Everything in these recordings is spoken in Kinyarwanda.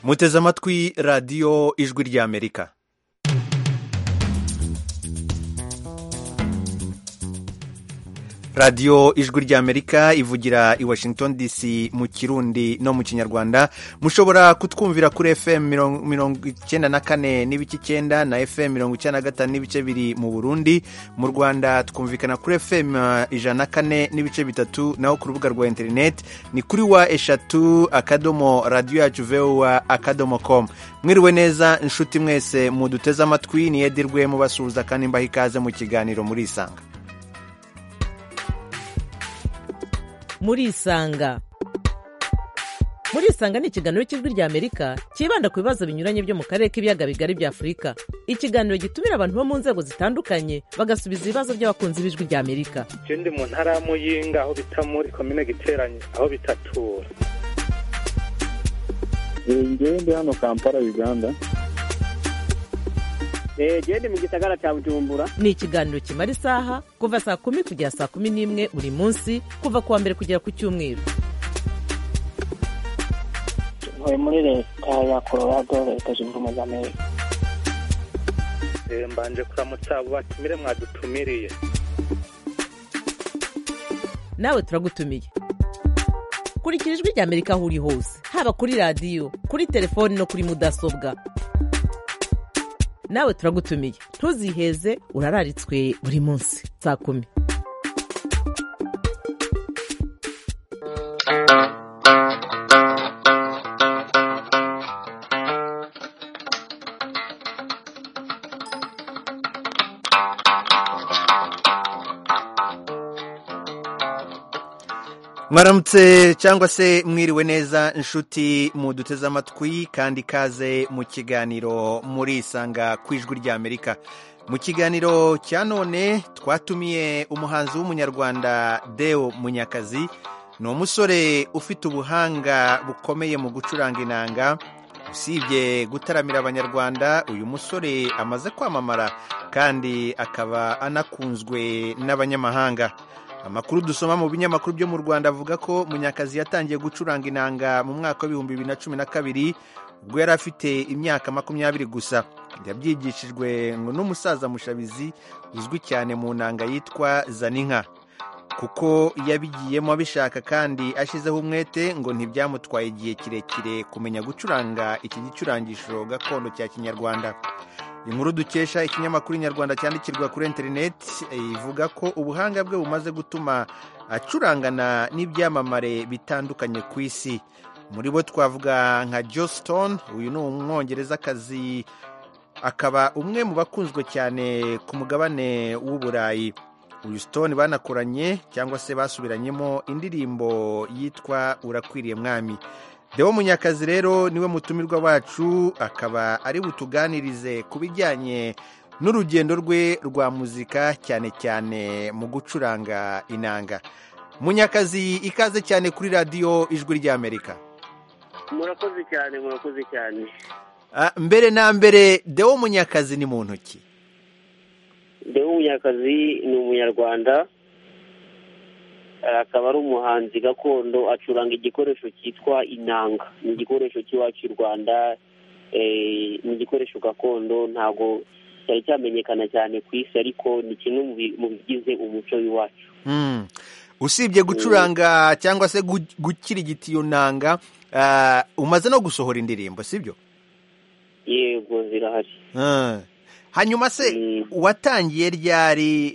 muteze amatwi radiyo ijwi ry'amerika radiyo ijwi ry'amerika ivugira i washington dc mu kirundi no mu kinyarwanda mushobora kutwumvira kuri fm mirongo icyenda na kane n'ibice icyenda na fm mirongo icyenda na gatanu n'ibice biri mu burundi mu rwanda twumvikana kuri fm ijana na kane n'ibice bitatu naho ku rubuga rwa interineti ni kuri wa eshatu akadomo radiyo yacu vewa akadomo komu mwiriwe neza inshuti mwese muduteze amatwi niyedirwe mubasuhuza kandi mbaha ikaze mu kiganiro murisanga murisanga murisanga ni ikiganiro cy'ijwi ry'amerika cyibanda ku bibazo binyuranye byo mu karere k'ibiyaga bigari bya afurika ikiganiro gitumira abantu bo mu nzego zitandukanye bagasubiza ibibazo by'abakunzi b'ijwi ry'amerika ndi mu ntara ya muyinga aho bita muri komine giteranye aho bitatura ngewe ndi hano kampala uganda gende mu gisagara cya bujumbura ni ikiganiro kimara isaha kuva saa kumi kugera saa kumi n'imwe buri munsi kuva ku wa mbere kugera ku cyumweru ntuye muri leta ya colorado leta zunze ubumwe za amerika mbanje kuramutsa abo batumire mwadutumiriye nawe turagutumiye kurikira ijwi ry'amerika aho uri hose haba kuri radiyo kuri telefoni no kuri mudasobwa nawe turagutumiye ntuziheze urararitswe buri munsi saa kumi mwaramutse cyangwa se mwiriwe neza inshuti muduteze amatwi kandi ikaze mu kiganiro murisanga ku ijwi ry'amerika mu kiganiro cya none twatumiye umuhanzi w'umunyarwanda deo munyakazi ni umusore ufite ubuhanga bukomeye mu gucuranga inanga usibye gutaramira abanyarwanda uyu musore amaze kwamamara kandi akaba anakunzwe n'abanyamahanga amakuru dusoma mu binyamakuru byo mu rwanda avuga ko munyakazi yatangiye gucuranga inanga mu mwaka w'ibihumbi bibiri na cumi na kabiri ubwo yari afite imyaka makumyabiri gusa yabyigishijwe ngo n'umusaza mushabizi uzwi cyane mu nanga yitwa zaninka kuko yabigiyemo abishaka kandi ashyizeho umwete ngo ntibyamutwaye igihe kirekire kumenya gucuranga iki gicurangisho gakondo cya kinyarwanda inkuru dukesha ikinyamakuru nyarwanda cyandikirwa kuri interineti ivuga ko ubuhanga bwe bumaze gutuma acurangana n'ibyamamare bitandukanye ku isi muri bo twavuga nka jositoni uyu ni umwongerezakazi akaba umwe mu bakunzwe cyane ku mugabane w'uburayi uyu stone banakoranye cyangwa se basubiranyemo indirimbo yitwa urakwiriye mwami Deo munyakazi rero niwe mutumirwa wacu akaba ari butuganirize ku bijyanye n'urugendo rwe rwa muzika cyane cyane mu gucuranga inanga munyakazi ikaze cyane kuri radiyo ijwi ry'amerika murakoze cyane murakoze cyane mbere na mbere Deo munyakazi ni mu ntoki Deo munyakazi ni umunyarwanda akaba ari umuhanzi gakondo acuranga igikoresho cyitwa inanga ni igikoresho cy'iwacu i rwanda ni igikoresho gakondo ntabwo cyari cyamenyekana cyane ku isi ariko ni kimwe mu bigize umuco w'iwacu usibye gucuranga cyangwa se gukirigita iyo nanga umaze no gusohora indirimbo sibyo yego zirahari hanyuma se watangiye ryari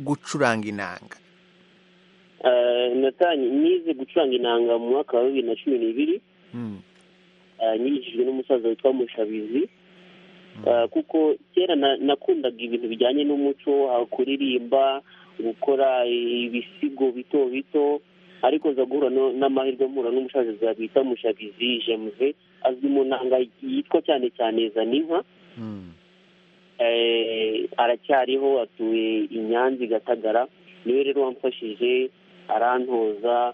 gucuranga inanga nize gucuranga inanga mu mwaka wa bibiri na cumi n'ibiri nyigishijwe n'umusaza witwa mushabizi kuko kera nakundaga ibintu bijyanye n'umuco kuririmba gukora ibisigo bito bito ariko nza guhura n'amahirwe mpura n'umusaza bita mushabizi jemuve azwi mu nanga yitwa cyane cyane zaninka aracyariho atuye i nyanza gatagara niwe rero wamfashije arantoza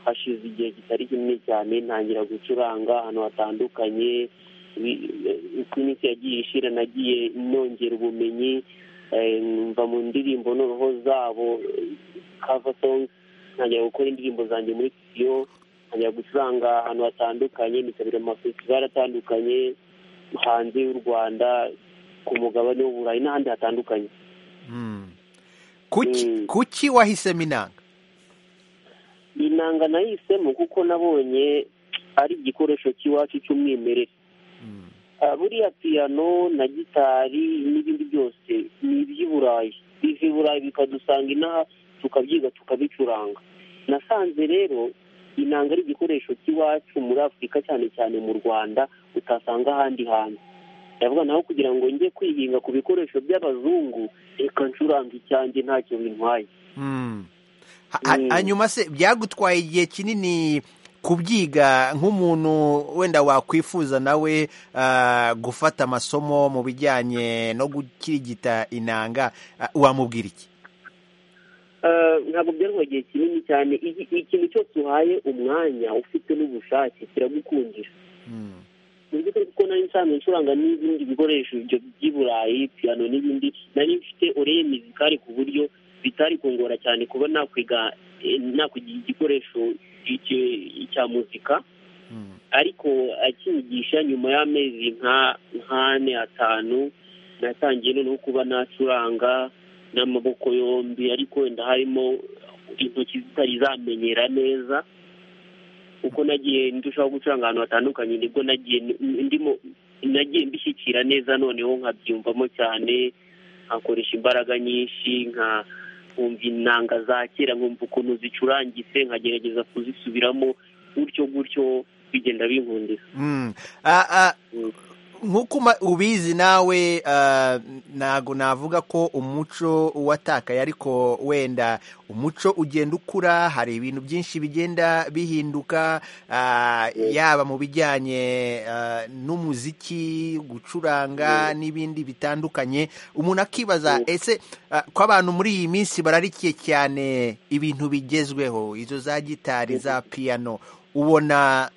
hashize igihe kitari kinini cyane ntangira gucuranga ahantu hatandukanye uko iminsi yagiye ishira nagiye nongera ubumenyi mva mu ndirimbo noneho zabo kava songi ntangira gukora indirimbo zanjye muri studio nkajya gucuranga ahantu hatandukanye nitabira amafestivali atandukanye hanze y'u rwanda ku mugabane w'uburayi n'ahandi hatandukanye Mm. kuki Mm. kuki wahisemo inanga iyi nanga nayihisemo kuko nabonye ari igikoresho cy'iwacu cy'umwimerere Mm. Ah, buriya piyano na gitari n'ibindi byose ni iby'i burayi biva i burayi bikadusanga inaha tukabyiga tukabicuranga nasanze rero inanga ari igikoresho cy'iwacu muri afurika cyane cyane mu rwanda utasanga ahandi hantu ndavuga naho kugira ngo njye kwihinga ku bikoresho by'abazungu reka ncuranga icyanjye ntacyo bintwaye Mm. Ha- ha- Mm. hanyuma se byagutwaye igihe kinini kubyiga nk'umuntu wenda wakwifuza nawe ah, gufata amasomo mu bijyanye no gukirigita inanga ah, wamubwira iki Eh, ntabwo byantwaye igihe kinini cyane Iki- ikintu cyose uhaye umwanya ufite n'ubushake kiragukundira Mm. uburyo kuri kuko nari nsanzwe ncuranga n'ibindi bikoresho ibyo by'i burayi piyano n'ibindi nari mfite oreye mizikari ku buryo bitari kungora cyane kuba nakwiga eh, nakwigira igikoresho iki- cya muzika Mm. ariko akinyigisha nyuma y'amezi nka nk'ane atanu natangiye noneho kuba nacuranga n'amaboko yombi ariko wenda harimo intoki zitari zamenyera neza uko nagiye ndushaho gucuranga ahantu hatandukanye nibwo nagiye n- ndimo nagiye mbishyikira neza noneho nkabyumvamo cyane nkakoresha imbaraga nyinshi nka nkumva inanga za kera nkumva ukuntu zicurangitse nkagerageza kuzisubiramo gutyo gutyo bigenda binkundira Mm. Ah, ah, Mm. nk'uko uma- ubizi nawe ah, ntago navuga ko umuco watakaye ariko wenda umuco ugenda ukura hari ibintu byinshi bigenda bihinduka ah, yaba mu bijyanye ah, n'umuziki gucuranga n'ibindi bitandukanye umuntu akibaza ese ah, ko abantu muri iyi minsi bararikiye cyane ibintu bigezweho izo za gitari za piyano ubona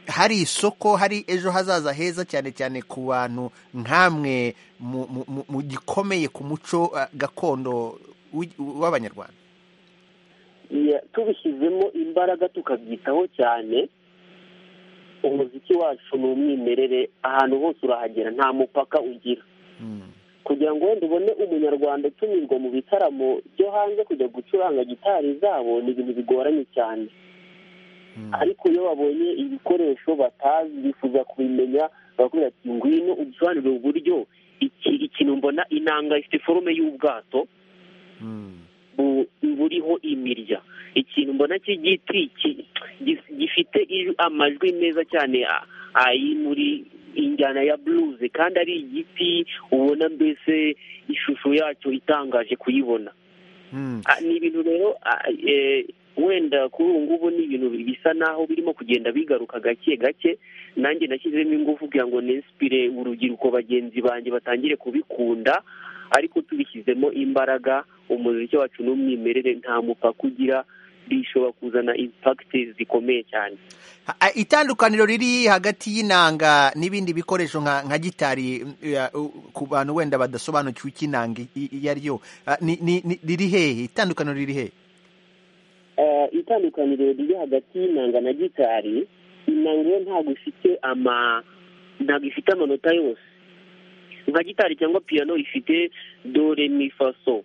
hari isoko hari ejo hazaza heza cyane cyane ku bantu nk'amwe mu- mu- mu- mu gikomeye ku muco ah, gakondo w'i- w'abanyarwanda Ya- tubishyizemo imbaraga tukabyitaho cyane umuziki wacu ni umwimerere ahantu hose urahagera nta mupaka ugira Mm, kugira ngo wenda ubone umunyarwanda utumirwa mu bitaramo byo hanze kujya gucuranga gitari zabo ni ibintu bigoranye cyane mm, ariko iyo babonye ibikoresho batazi bifuza kubimenya bakubwira ati ngwino ubisobanurire uburyo iki ikintu mbona inanga ifite forume y'ubwato mm, bu- buriho imirya ikintu mbona cy'igiti ki- gi- gifite ijwi- amajwi meza cyane a- ari muri injyana ya blues kandi ari igiti ubona mbese ishusho yacyo itangaje kuyibona mm. Ah, ni ibintu rero ah, eh, wenda kuri ubu ngubu ni ibintu bisa naho birimo kugenda bigaruka gake gake nanjye nashyizemo ingufu kugira ngo nensipire urubyiruko bagenzi banjye batangire kubikunda ariko tubishyizemo imbaraga umuziki wacu n'umwimerere nta mupaka ugira bishobora kuzana impakiti zikomeye cyane Ah, itandukaniro riri hagati y'inanga n'ibindi bikoresho nka nka gitari mm, ya, u- ku bantu wenda badasobanukiwe icyo inanga i- i- iyo ari yo ah, ni- ni- ni- riri hehe itandukaniro riri hehe Eh, itandukaniro riri hagati y'inanga na gitari inanga yo ntabwo ifite ama ntabwo ifite amanota yose nka gitari cyangwa piyano ifite do re mi fa so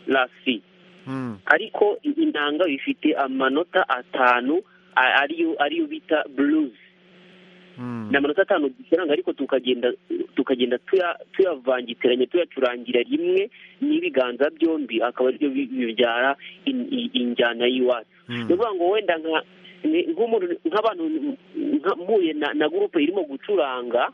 la si Mm, ariko inanga ifite amanota atanu a- ariyo ariyo bita blues mm, ni amanota atanu ducuranga ariko tukagenda tukagenda tuya- tuyavangiteranya tuyacurangira rimwe n'ibiganza byombi akaba aribyo bi- bibyara in- i- injyana y'iwacu ni mm, ukuvuga ngo wenda nka ni- nk'umuntu- nk'abantu nka- mpuye na na gurupe irimo gucuranga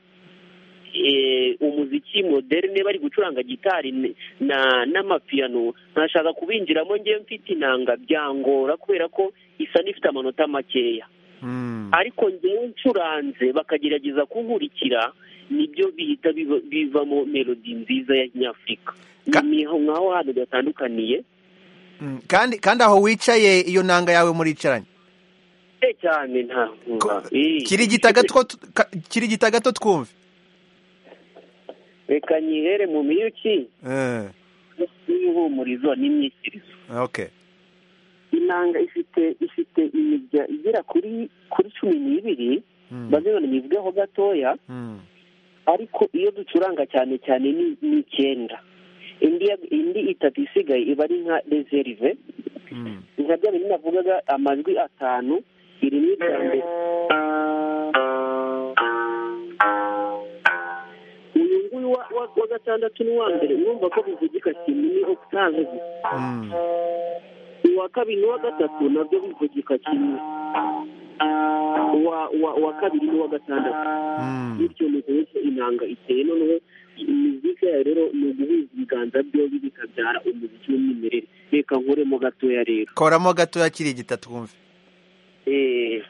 eh, umuziki moderne bari gucuranga gitari n- na n'amapiyano nkashaka kubinjiramo njyewe mfite inanga byangora kubera ko isa n'ifite amanota makeya mm. ariko njyewe ncuranze bakagerageza kunkurikira nibyo bihita biva- bivamo melodi nziza ya kinyafurika Ka- ni aho ngaho hantu gatandukaniye Mm, kandi kandi aho wicaye iyo nanga yawe muricaranye Eh, cyane nta Ko- Eh. kirigita gato tu- ka- kirigita gato twumve reka nyihere mu miyuki Eh, n'ihumurizo n'imyikirizo okay inanga ifite ifite imirya na igera kuri kuri cumi n'ibiri maze none nyivugeho gatoya ariko iyo ducuranga cyane cyane ni ni icyenda indi ya- indi itatu isigaye iba ari nka rezerive nka bya bindi navugaga amajwi atanu iri ni irya mbere uyu nguyu wa- wa- wa gatandatu n'uwa mbere urumva ko bivugika kimwe ni okutave gusa uwa kabiri n'uwa gatatu nabyo bivugika kimwe uwa uwa uwa kabiri n'uwa gatandatu bityo ni uko inanga iteye noneho imiziki yayo rero ni uguhuza ibiganza byombi bikabyara umuziki w'umwimerere reka nkuremo gatoya rero koramo gatoya kiri igita twumve Eh.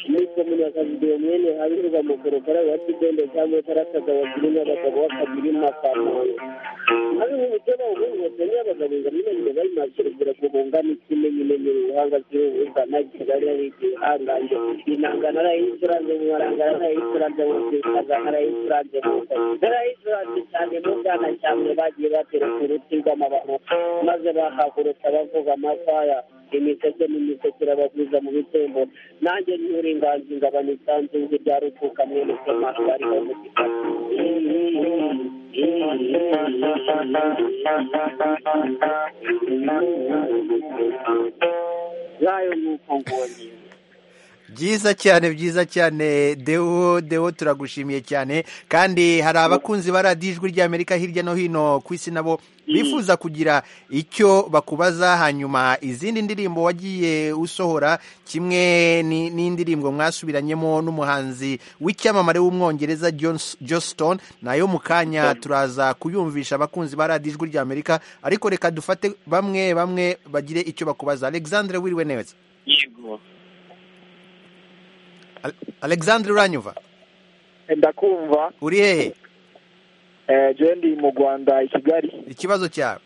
ndetse munyakazidiye mwene abirwa mu korokora ya kigende cyangwa tarakaza wakiri n'abagabo bakagiri masano ari uburyo bawuhutse n'abagabo nyine ngo bari makirekura guhunga n'ikimenyi n'imiri ubuhanga bw'ihuza na kigali ari igihangange inanga narayicuranze mu maranga narayicuranze mu kizaga narayicuranze mu narayicuranze cyane mu bwana cyane bagiye batereka uruti rw'amabano maze bahagurutsa bavuga amasaya imiseke n'imiseke irabaguza mu bitembo nanjye nyura inganzi ngabana isanzu rya rukuka mwene semaka ariho mu zayo ni uko ngoni byiza cyane byiza cyane dewo dewo turagushimiye cyane kandi hari abakunzi ba radiyo ijwi ry'amerika hirya no hino ku isi nabo bifuza kugira icyo bakubaza hanyuma izindi ndirimbo wagiye usohora kimwe ni- n'indirimbo mwasubiranyemo n'umuhanzi w'icyamamare w'umwongereza John- johnston nayo mu kanya turaza kuyumvisha abakunzi ba radiyo ijwi ry'amerika ariko reka dufate bamwe bamwe bagire icyo bakubaza alexandre wiriwe neza yego alexandre uranyumva ndakumva uri hehe eh, je ndi mu rwanda i kigali ikibazo cyawe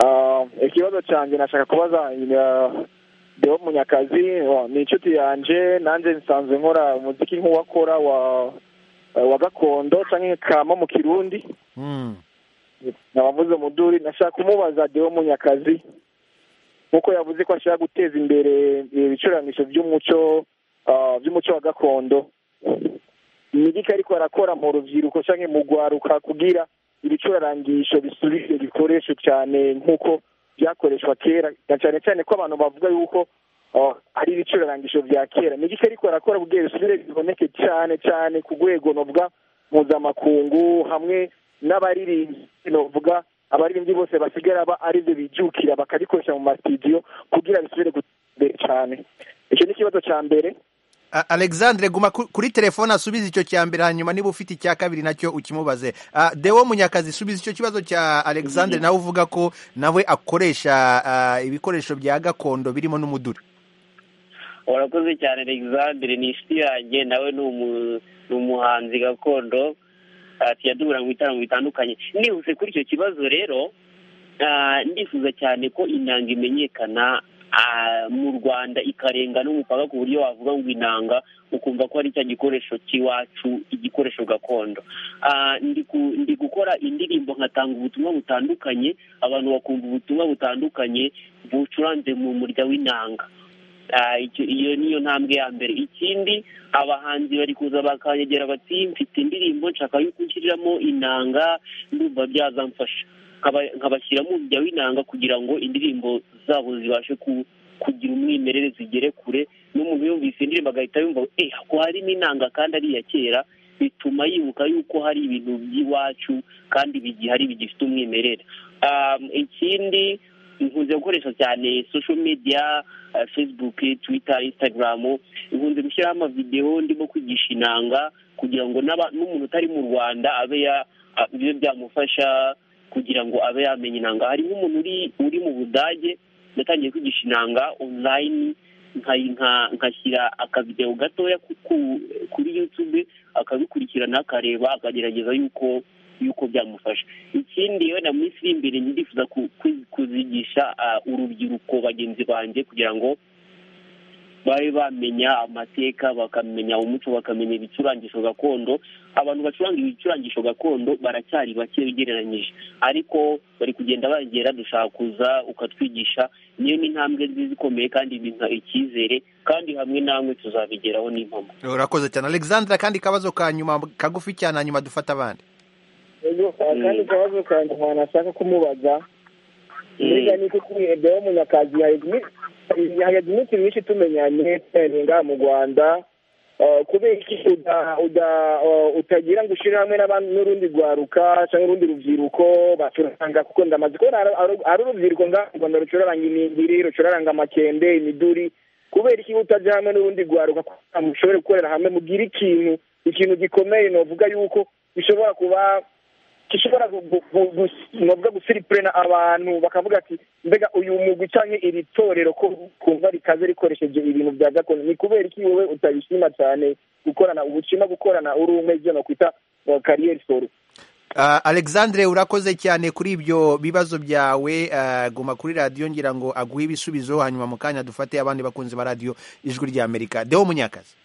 Ah, ikibazo cyanjye nashaka kubaza ah, deo munyakazi wa- ni inshuti yanjye nanjye nsanzwe nkora umuziki nk'uwakora wa wa gakondo cyangwa kama mu kirundi nabavuze umuduri nashaka kumubaza deo munyakazi nkuko yavuze ko ashaka guteza imbere ibicurangisho by'umuco ah, by'umuco wa gakondo imigika ariko arakora mu rubyiruko cyangwa mu rwaruka kugira ibicurangisho bisubire bikoresho cyane nk'uko byakoreshwa kera na cyane cyane ko abantu bavuga yuko ah, ari ibicurangisho bya kera imigika ariko arakora kugira bisubire biboneke cyane cyane ku rwego novuga mpuzamakungu hamwe n'abaririmbyi novuga abaririmbyi bose basigara ba aribyo bijukira bakabikoresha mu masitidiyo kugira bisubire gutera imbere cyane icyo ni ikibazo cya mbere A- alexandre guma ku- kuri telefone asubize icyo cya mbere hanyuma niba ufite icya kabiri nacyo ukimubaze Ah, dewo munyakazi subiza icyo kibazo cya alexandre nawe uvuga ko nawe akoresha ah, ibikoresho bya gakondo birimo n'umuduri warakoze cyane alexandre ni inshuti yanjye nawe ni umu- ni umuhanzi gakondo ah, tuyaduhura mu bitaramo bitandukanye nihuse kuri icyo kibazo rero ah, ndifuza cyane ko inanga imenyekana ah, mu rwanda ikarenga n'umupaka ku buryo wavuga ngo inanga ukumva ko ari cya gikoresho cy'iwacu igikoresho gakondo Ah, ndi ku- ndi gukora indirimbo nkatanga ubutumwa butandukanye abantu bakumva ubutumwa butandukanye bucuranze mu murya w'inanga Ah, icyo- iyo niyo ntambwe ya mbere ikindi abahanzi bari kuza bakanyegera bati mfite indirimbo nshaka yuko nshyiriramo inanga ndumva byazamfasha Nkaba- nkabashyira mu mujya w'inanga kugira ngo indirimbo zabo zibashe ku- kugira umwimerere zigere kure n'umuntu yumvise indirimbo agahita yumva eh ko harimo inanga kandi ari iya kera bituma yibuka yuko hari ibintu by'iwacu kandi bigihari bigifite umwimerere Ah, ikindi nkunze gukoresha cyane social media eh, facebook twitter instagram nkunze gushyiraho amavidewo ndimo kwigisha inanga kugira ngo n'aba- n'umuntu utari mu rwanda abe ya a- bibe byamufasha kugira ngo abe yamenya inanga hari nk'umuntu uri uri mu budage natangiye kwigisha inanga online nka- nka- nkashyira akavidewo gatoya ku- ku- kuri youtube akabikurikirana akareba akagerageza yuko yuko byamufasha ikindi rero na minsi iri imbere ndifuza ku- ku- kuzigisha ah, urubyiruko bagenzi banjye kugira ngo babe bamenya amateka bakamenya umuco bakamenya ibicurangisho gakondo abantu bacuranga ibicurangisho gakondo baracyari bake ugereranyije ariko bari kugenda bagera dushakuza ukatwigisha niyo ni intambwe nziza ikomeye kandi biha icyizere kandi hamwe namwe tuzabigeraho n'impamo urakoze cyane alexandra kandi kabazo ka nyuma kagufi cyane hanyuma dufata abandi Ego, ah, kandi ikibazo ka nyuma nashaka kumubaza burya ni uko kuri ebeho munyakazi hari iminsi myinshi tumenyanye eh, ngaha mu rwanda Ah, kubera iki uda- uda- ah, utagira ngo ushyire hamwe n'abandi n'urundi rwaruka cyangwa urundi rubyiruko bacuranga kuko ndamaze kubona hari- hari hari urubyiruko ngaha mu rwanda rucuraranga iningiri rucuraranga amakende imiduri kubera iki utajya hamwe n'urundi rwaruka kugira ngo mushobore gukorera hamwe mugire ikintu ikintu gikomeye novuga yuko bishobora kuba gishobora novuga gusiripurena abantu bakavuga ati mbega uyu mugwi cyangwa iri torero ko kumva rikaze rikoresheje ibintu bya gakondo ni kubera iki wowe utabishima cyane gukorana ubushima gukorana uri umwe ibyo nakwita uh, kariyeri soro Ah, alexandre urakoze cyane kuri ibyo bibazo byawe ah, guma kuri radiyo ngira ngo aguhe ibisubizo hanyuma mu kanya dufate abandi bakunzi ba radiyo ijwi ry'amerika deo munyakazi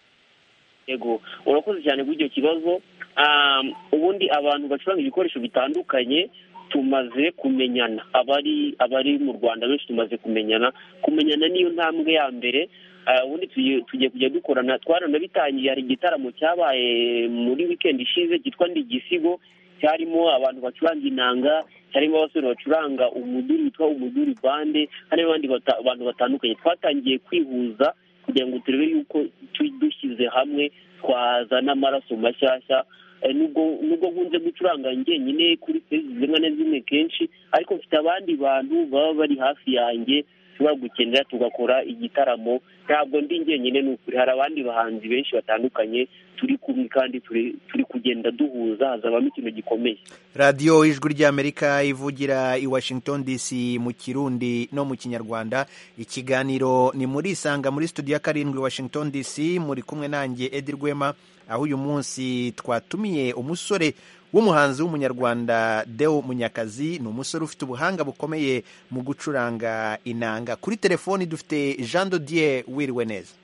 yego urakoze cyane kuri icyo kibazo Um, ubundi abantu bacuranga ibikoresho bitandukanye tumaze kumenyana abari abari mu rwanda benshi tumaze kumenyana kumenyana niyo ntambwe ya mbere Ah, ubundi tugiye tugiye kujya dukorana twaranabitangiye hari igitaramo cyabaye muri wikendi ishize cyitwa ndi igisigo cyarimo abantu bacuranga inanga harimo abasore bacuranga umuduri witwa umuduri bande hari n'abandi bata- bantu batandukanye twatangiye kwihuza kugira ngo turebe yuko tu- dushyize hamwe twazana amaraso mashyashya Eh, nubwo nubwo nkunze gucuranga njyenyine kuri stage zimwe na zimwe kenshi ariko mfite abandi bantu baba bari hafi yanjye tushobora gukenera tugakora igitaramo ntabwo ndi njyenyine ni ukuri hari abandi bahanzi benshi batandukanye turi kumwe kandi turi turi kugenda duhuza hazabamo ikintu gikomeye radiyo ijwi ry'amerika ivugira i washington dc mu kirundi no mu kinyarwanda ikiganiro ni muri isanga muri studio ya karindwi washington dc muri kumwe nanjye edi rwema aho uyu munsi twatumiye umusore w'umuhanzi w'umunyarwanda deo munyakazi ni umusore ufite ubuhanga bukomeye mu gucuranga inanga kuri telefoni dufite jean dodier wiriwe neza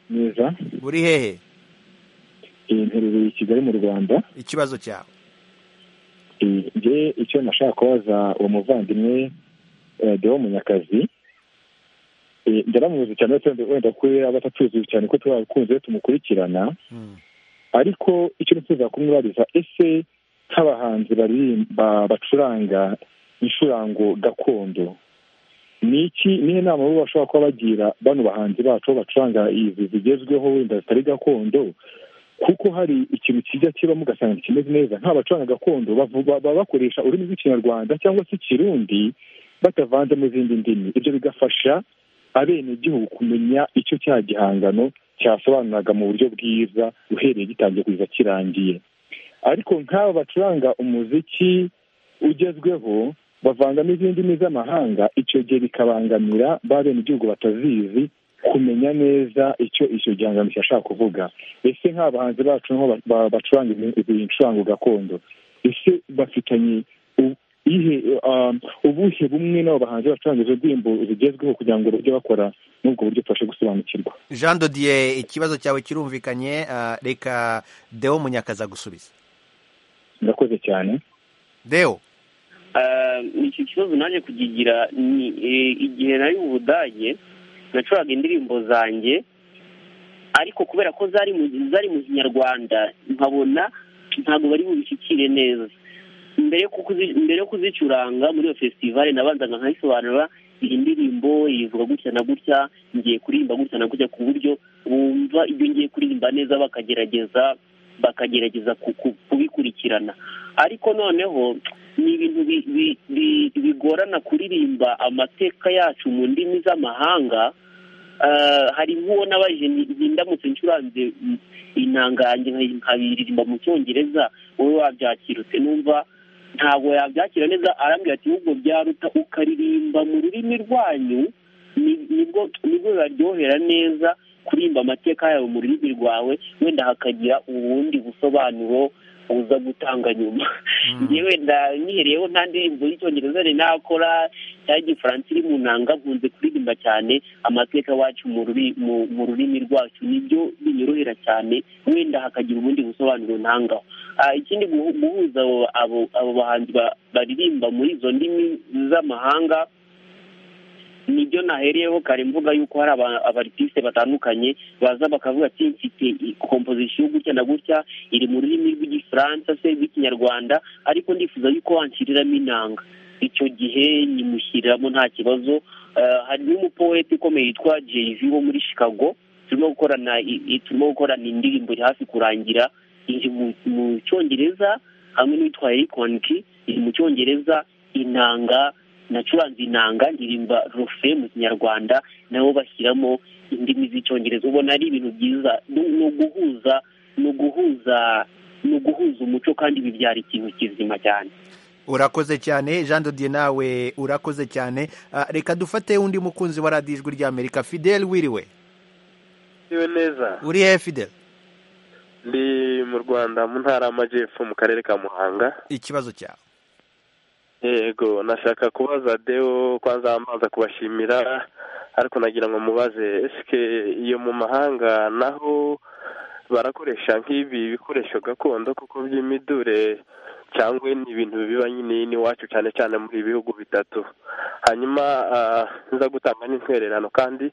neza uri hehe iyi nterereye i kigali mu rwanda ikibazo cyawe Eh, nge icyo nashaka kubaza uwo muvandimwe eh, deo munyakazi Eh, ndaramuzi cyane wenda- wenda ko aba atatuzi cyane ko twakunze tumukurikirana Hmm. ariko icyo nifuza kumwibariza ese nk'abahanzi baririmba bacuranga incurango gakondo ni iki nihe nama bo bashobora kuba bagira bano bahanzi bacu bo bacuranga izi zigezweho wenda zitari gakondo kuko hari ikintu kijya kibamo ugasanga ntikimeze neza nk'abacuranga gakondo bavuga- baba bakoresha ururimi rw'ikinyarwanda cyangwa se ikirundi batavanze n'izindi ndimi ibyo bigafasha abenegihugu kumenya icyo cya gihangano cyasobanuraga mu buryo bwiza uhereye gitangiye kugeza kirangiye ariko nk'aba bacuranga umuziki ugezweho bavanga n'izindi ndimi z'amahanga icyo gihe bikabangamira ba benegihugu batazizi kumenya neza icyo icyo gihangano cyashaka kuvuga ese nk'abahanzi bacu niho ba- ba- bacuranga incurango gakondo ese bafitanye u- iyihe um, ubuhe bumwe n'abo bahanzi bacuranga izo ndirimbo zigezweho kugira ngo bajye bakora n'ubwo buryo tubashe gusobanukirwa jean dodier ikibazo cyawe kirumvikanye ah, reka deo munyakazi agusubize murakoze cyane deo Ah, iki kibazo nanjye kukigira ni eh, igihe nari mu budage nacuraga indirimbo zanjye ariko kubera ko zari mu zari mu kinyarwanda nkabona ntabwo bari bubishyikire neza mbere yo kukuzi- mbere yo kuzicuranga muri iyo fesitivale nabanzaga nkayisobanura iyi ndirimbo ivuga gutya na gutya ngiye kuririmba gutya na gutya ku buryo bumva ibyo ngiye kuririmba neza bakagerageza bakagerageza ku- ku- kubikurikirana ariko noneho ni ibintu bi- bi- bi- bigorana kuririmba amateka yacu mu ndimi z'amahanga Eh, hari nk'uwo nabajije ni- ni ndamutse ncuranze mm, inanga yanjye nkayi- nkabiririmba mu cyongereza wowe wabyakira ute numva ntabwo yabyakira neza arambwira ati ahubwo byaruta ukaririmba mu rurimi rwanyu ni- nibwo nibwo bibaryohera neza kuririmba amateka yawe mu rurimi rwawe wenda hakagira ubundi busobanuro uza gutanga nyuma yewe ndanihereyeho nta ndirimbo y'icyongereza ni nakora cyangwa igifaransa iri mu nanga nkunze kuririmba cyane amateka wacu mu ruri- mu- mu rurimi rwacu nibyo binyorohera cyane wenda hakagira ubundi busobanuro ntangaho Ah, ikindi guhu- guhuza abo- abo abo bahanzi ba- baririmba muri izo ndimi z'amahanga nibyo nahereyeho kare mvuga yuko hari aba- abaritiste batandukanye baza bakavuga ati mfite komposition gutya na gutya iri mu rurimi rw'igifaransa se rw'ikinyarwanda ariko ndifuza yuko wanshiriramo inanga icyo gihe nyimushyiriramo nta kibazo Eh, hari n'umupoeti ukomeye yitwa jv wo muri chicago turimo gukorana i- i- turimo gukorana indirimbo iri hafi kurangira iri mu- mu cyongereza hamwe n'uwitwa eric wanki iri mu cyongereza inanga nacuranze inanga ndirimba rufe mu kinyarwanda nabo bashyiramo indimi z'icyongereza ubona ari ibintu byiza ni ni uguhuza ni uguhuza ni uguhuza umuco kandi bibyara ikintu kizima cyane urakoze cyane jean dodier nawe urakoze cyane Ah, reka dufate undi mukunzi wa radiyo ijwi ry'amerika fidel wiriwe Iwe neza uri hehe fidel ndi mu rwanda mu ntara y'amajyepfo mu karere ka muhanga ikibazo cyawe yego nashaka kubaza deo kwanza mbanza kubashimira ariko nagira ngo mubaze esike iyo mu mahanga naho barakoresha nk'ibi bikoresho gakondo kuko by'imidure cyangwa ni ibintu biba nyine n'iwacu cyane cyane muri ibi bihugu bitatu hanyuma ah, nza gutanga n'intwererano kandi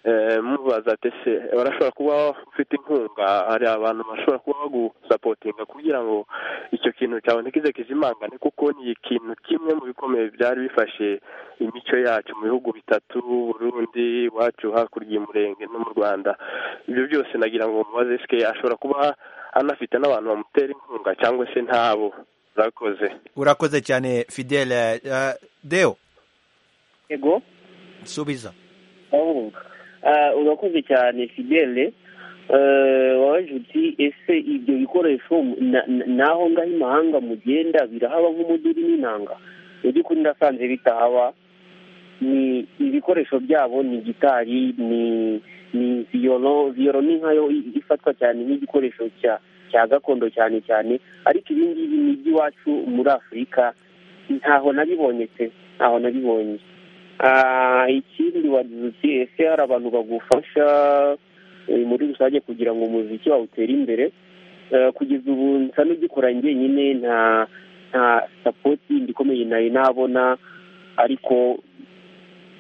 eh, mubaza ati se barashobora kuba ufite inkunga hari abantu bashobora kuba bagusapotinga kugira ngo icyo kintu cyaboneka ize kizimangane kuko ni ikintu kimwe mu bikomeye byari bifashe imico yacu mu bihugu bitatu Burundi iwacu hakurya y'umurenge no mu Rwanda ibyo byose nagira ngo mubaze sike ashobora kuba anafite n'abantu bamutera inkunga cyangwa se ntabo zakoze urakoze cyane fidel Ah, deo yego subiza ahubwo urakoze cyane fidele waje uti ese ibyo bikoresho na- na- naho ngaho imahanga mugenda birahaba nk'umuduri n'inanga mu by'ukuri ndasanze bitahaba ni ibikoresho byabo ni gitari ni ni viyoro viyoro ni nkayo i- ifatwa cyane nk'igikoresho cya cya gakondo cyane cyane ariko ibi ngibi ni iby'iwacu muri afurika ntaho nabibonye pe ntaho nabibonye Ah, ikindi wagize uti ese hari abantu bagufasha eh, muri rusange kugira ngo umuziki wawe utere imbere Eh, kugeza ubu nsa n'ugikora njyenyine nta nta sapoti ikomeye nari nabona ariko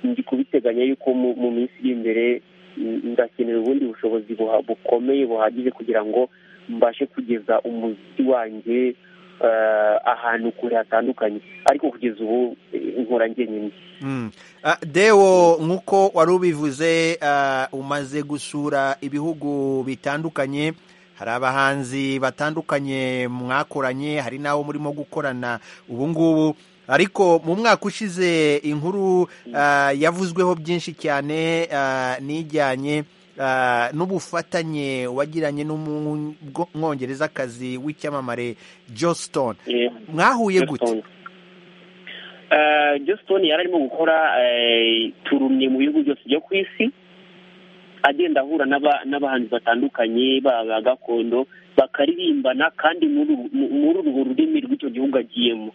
ndi kubiteganya yuko mu mu minsi iri imbere mm, ndakenera ubundi bushobozi buha- bukomeye buhagije kugira ngo mbashe kugeza umuziki wanjye eh, ahantu kure hatandukanye ariko kugeza ubu eh, nkora njyenyine Mm. Ah, Deo nk'uko wari ubivuze ah, umaze gusura ibihugu bitandukanye hari abahanzi batandukanye mwakoranye hari n'abo murimo gukorana ubu ngubu ariko mu mwaka ushize inkuru ah, yavuzweho byinshi cyane ah, nijyanye ah, n'ubufatanye wagiranye n'umwongerezakazi w'icyamamare Johnston Eh, mwahuye gute Johnston. Eh, Johnston yari arimo gukora eh, turumye mu bihugu byose byo ku isi agenda ahura n'aba- n'abahanzi batandukanye baba ba gakondo bakaririmbana kandi muri uru- mu- muri urwo rurimi rw'icyo gihugu agiyemo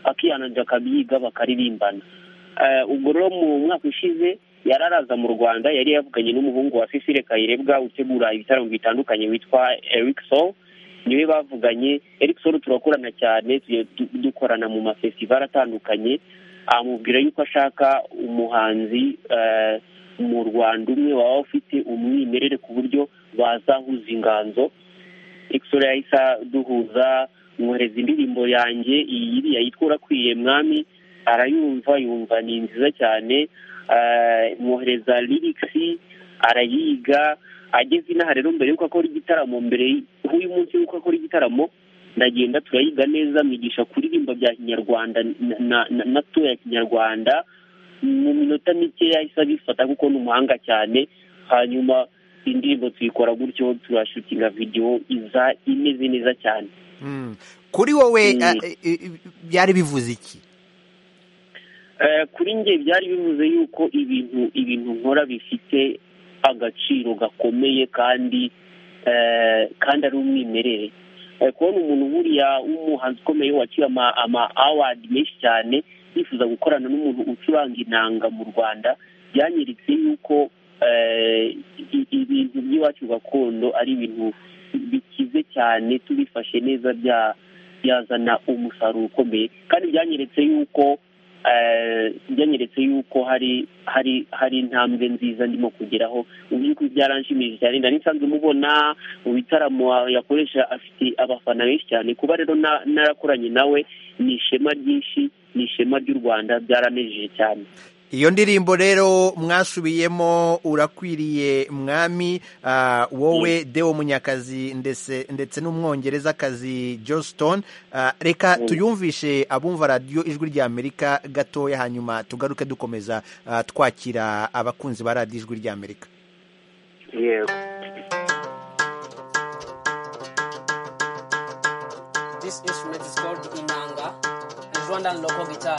akihananja akabyiga bakaririmbana Eh, ubwo rero mu mwaka ushize yari araza mu rwanda yari yavuganye n'umuhungu wa sisire kayirebwa utegura ibitaramo bitandukanye witwa eric soul niwe bavuganye eric soul turakorana cyane tugiye du- dukorana mu mafestivali atandukanye amubwira yuko ashaka umuhanzi eh, mu rwanda umwe waba ufite umwimerere ku buryo bazahuza inganzo ikisoro yahise duhuza nkohereza indirimbo yanjye iyi iriya yitwa urakwiye mwami arayumva yumva ni nziza cyane eh, mwohereza lirikisi arayiga ageze inaha rero mbere y'uko akora igitaramo mbere y'uyu munsi w'uko akora igitaramo ndagenda turayiga neza mwigisha kuririmba bya kinyarwanda na- na- na- nato ya kinyarwanda mu minota mike yahise abifata kuko ni umuhanga cyane hanyuma indirimbo tuyikora gutyo turashutinga videwo iza imeze neza cyane Mm. kuri wowe Mm. ah, eh, eh, byari bivuze iki Eh, kuri njye byari bivuze yuko ibintu ibintu nkora bifite agaciro gakomeye kandi eh, kandi ari umwimerere kubona umuntu buriya w'umuhanzi ukomeye waciye ama awadi menshi cyane yifuza gukorana n'umuntu ucuranga inanga mu rwanda byanyeretse yuko ibintu by'iwacu gakondo ari ibintu bikize cyane tubifashe neza byazana umusaruro ukomeye kandi byanyeretse yuko byanyeretse yuko hari hari hari intambwe nziza ndimo kugeraho mu by'ukuri byaranshimishije cyane ndani nsanzwe mubona mu bitaramo yakoresha afite abafana benshi cyane kuba rero narakoranye nawe ni ishema ryinshi ni ishema ry'u rwanda byaranejeje cyane iyo ndirimbo rero mwasubiyemo urakwiriye mwami wowe Deo munyakazi ndetse n'umwongerezakazi jositoni reka tuyumvishe abumva radiyo ijwi rya amerika gatoya hanyuma tugaruke dukomeza twakira abakunzi ba radiyo ijwi rya amerika yego This instrument is called Inanga, a Rwandan local guitar.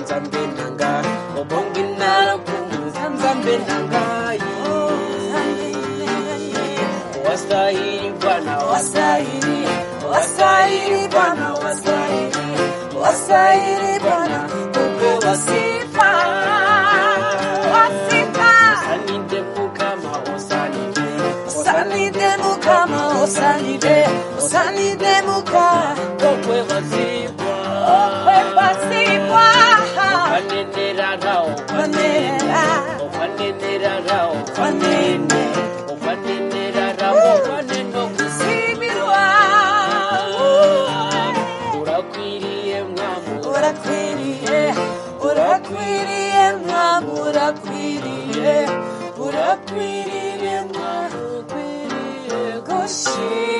Zambenanga, Zambenanga, Zambenanga, Waswahili, Waswahili bwana, Waswahili, Waswahili bwana, kumbe wasifa wasifa, usanidemu kama usanide, usanidemu ka kokwe wazibwa okwe wasifa, ufanenera rao wanena ufanenera rao wanene ufanenera rao ufanenera simirwa, urakwiriye mwamu urakwiriye, urakwiriye mwamu, urakwiriye, urakwiriye mwamu, urakwiriye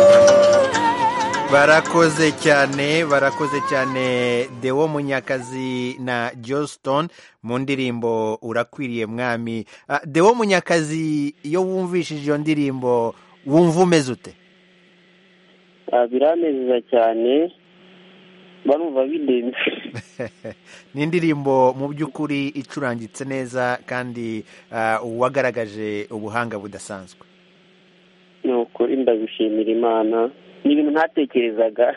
gushimwa. barakoze cyane barakoze cyane dewo munyakazi na jositoni mu ndirimbo urakwiriye mwami Ah, dewo munyakazi iyo wumvishije iyo ndirimbo wumva umeze ute Ah, biranezeza cyane barumva birenze ni indirimbo mu by'ukuri icurangitse neza kandi ah, wagaragaje ubuhanga budasanzwe ni ukuri ndagushimira imana ni ibintu ntatekerezaga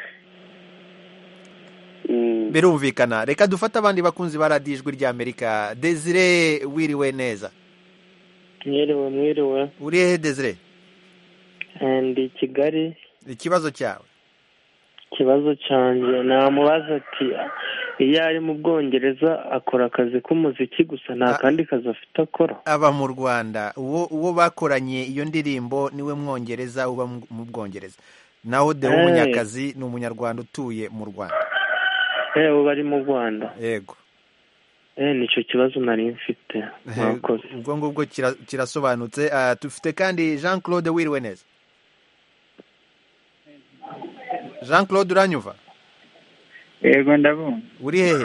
Mm, birumvikana reka dufate abandi bakunzi ba radiyo ijwi ry'amerika desire wiriwe neza mwiriwe mwiriwe uri hehe desire ndi i kigali ikibazo cyawe ikibazo cyanjye namubaza ati iyo ari mu bwongereza akora akazi k'umuziki gusa nta Ah. kandi kazi afite akora aba mu rwanda uwo uwo bakoranye iyo ndirimbo niwe mwongereza uba mu- mu bwongereza naho dewo Hey. munyakazi ni umunyarwanda utuye mu rwanda yewe ubu ari mu rwanda yego eh nicyo kibazo nari mfite mwakoze ubwo ngubwo kira- kirasobanutse Ah, dufite kandi jean claude wiriwe neza jean claude uranyumva yego ndabumva uri hehe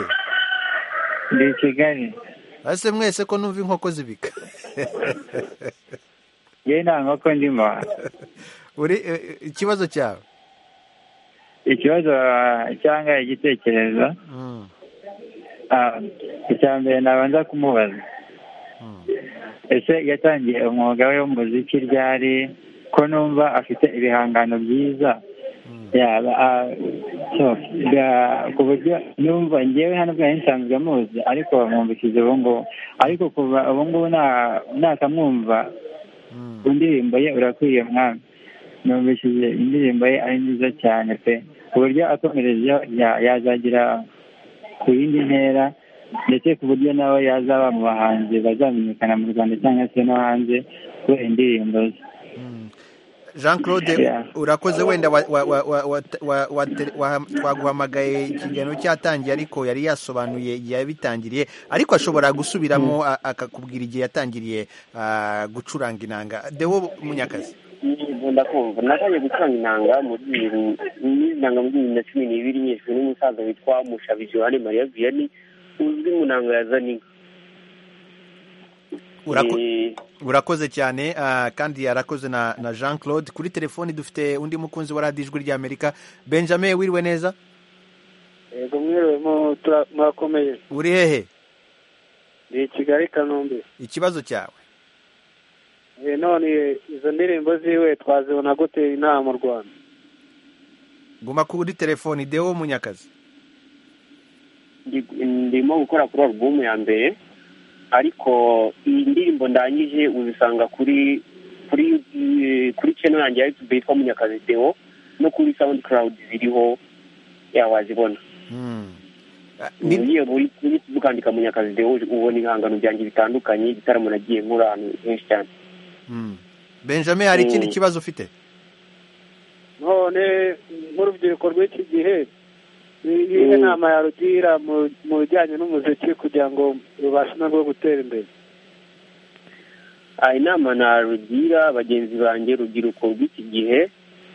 ndi i kigali ese mwese ko numva inkoko zibika yewe nta nkoko ndimo uri eh, eh, ikibazo cyawe ikibazo ah, cyangwa igitekerezo Mm. ah, icya mbere nabanza kumubaza ese yatangiye umwuga we w'umuziki ryari ko numva afite ibihangano byiza yaba ah, so, bya- ku buryo numva ngewe hano bwawe nsanzwe muzi ariko mwumvishije ubu ngubu ariko kuva ubu ngubu na- nakamwumva ku ndirimbo ye urakwiye mwami numvishije indirimbo ye ari nziza cyane pe ku buryo akomerejeho ya- yazagera ku yindi ntera ndetse ku buryo nawe yazaba mu bahanzi bazamenyekana mu rwanda cyangwa se no hanze kubera indirimbo ze jean claude Yeah. urakoze wenda wa- wa- wa- wa- wa- wa- wa- te- wa- twaguhamagaye ikiganiro cyatangiye ariko yari yasobanuye yabitangiriye ariko ashobora gusubiramo a- akakubwira igihe yatangiriye ah, gucuranga inanga dewo munyakazi ndakumva natangiye gucuranga inanga muri bibiri n'inanga muri bibiri na cumi n'ibiri nyejwe n'umusaza witwa mushabizi yohani mariya viyani uzwi mu nanga ya zaninga Urako- Eh, urakoze cyane ah, kandi yarakoze na na jean claude kuri telefoni dufite undi mukunzi wa radiyo ijwi ry'amerika benjamin wiriwe neza yego mwiriwe mu- tura- murakomeye uri hehe ni i kigali kanombe ikibazo cyawe Eh, none izo ndirimbo ziwe twazibona gute inaha mu rwanda guma kuri telefoni dewo munyakazi ndi- ndimo gukora kuri alubumu ya mbere ariko iyi ndirimbo ndangije uzisanga kuri kuri eh, kuri channel yanjye ya yutube yitwa munyakazi deo no kuri sawundi karawudi ziriho yawazibona Mm. Ah, ni- ugiye muri kuri YouTube ukandika munyakazi deo ubona ibihangano byanjye bitandukanye igitaramo nagiye nkora ahantu henshi cyane Mm. benjamin hari ikindi Mm. kibazo ufite none nk'urubyiruko rw'iki gihe ni- niyihe Mm. nama yarugira mu- mu bijyanye n'umuziki kugira ngo rubashe narwo gutera imbere aha inama narugira bagenzi banjye urubyiruko rw'iki gihe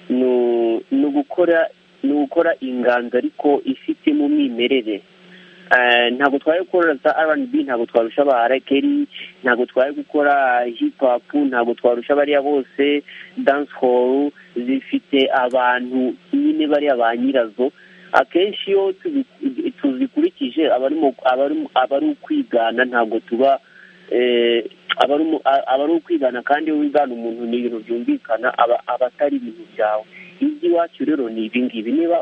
ni u- ni ugukora ni ugukora inganzo ariko ifitemo umwimerere Eh, ntabwo twaje gukora za R&B ntabwo twarusha aba arakeri ntabwo twaje gukora hip hop ntabwo twarusha bariya bose dance hall zifite abantu nyine bariya ba nyirazo akenshi iyo tuzi- tuzikurikije abari mu- abari mu- abari ukwigana ntabwo tuba eh, aba ari ukwigana kandi iyo wigana umuntu ni ibintu byumvikana aba atari ibintu byawe iby'iwacu rero ni ibi ngibi niba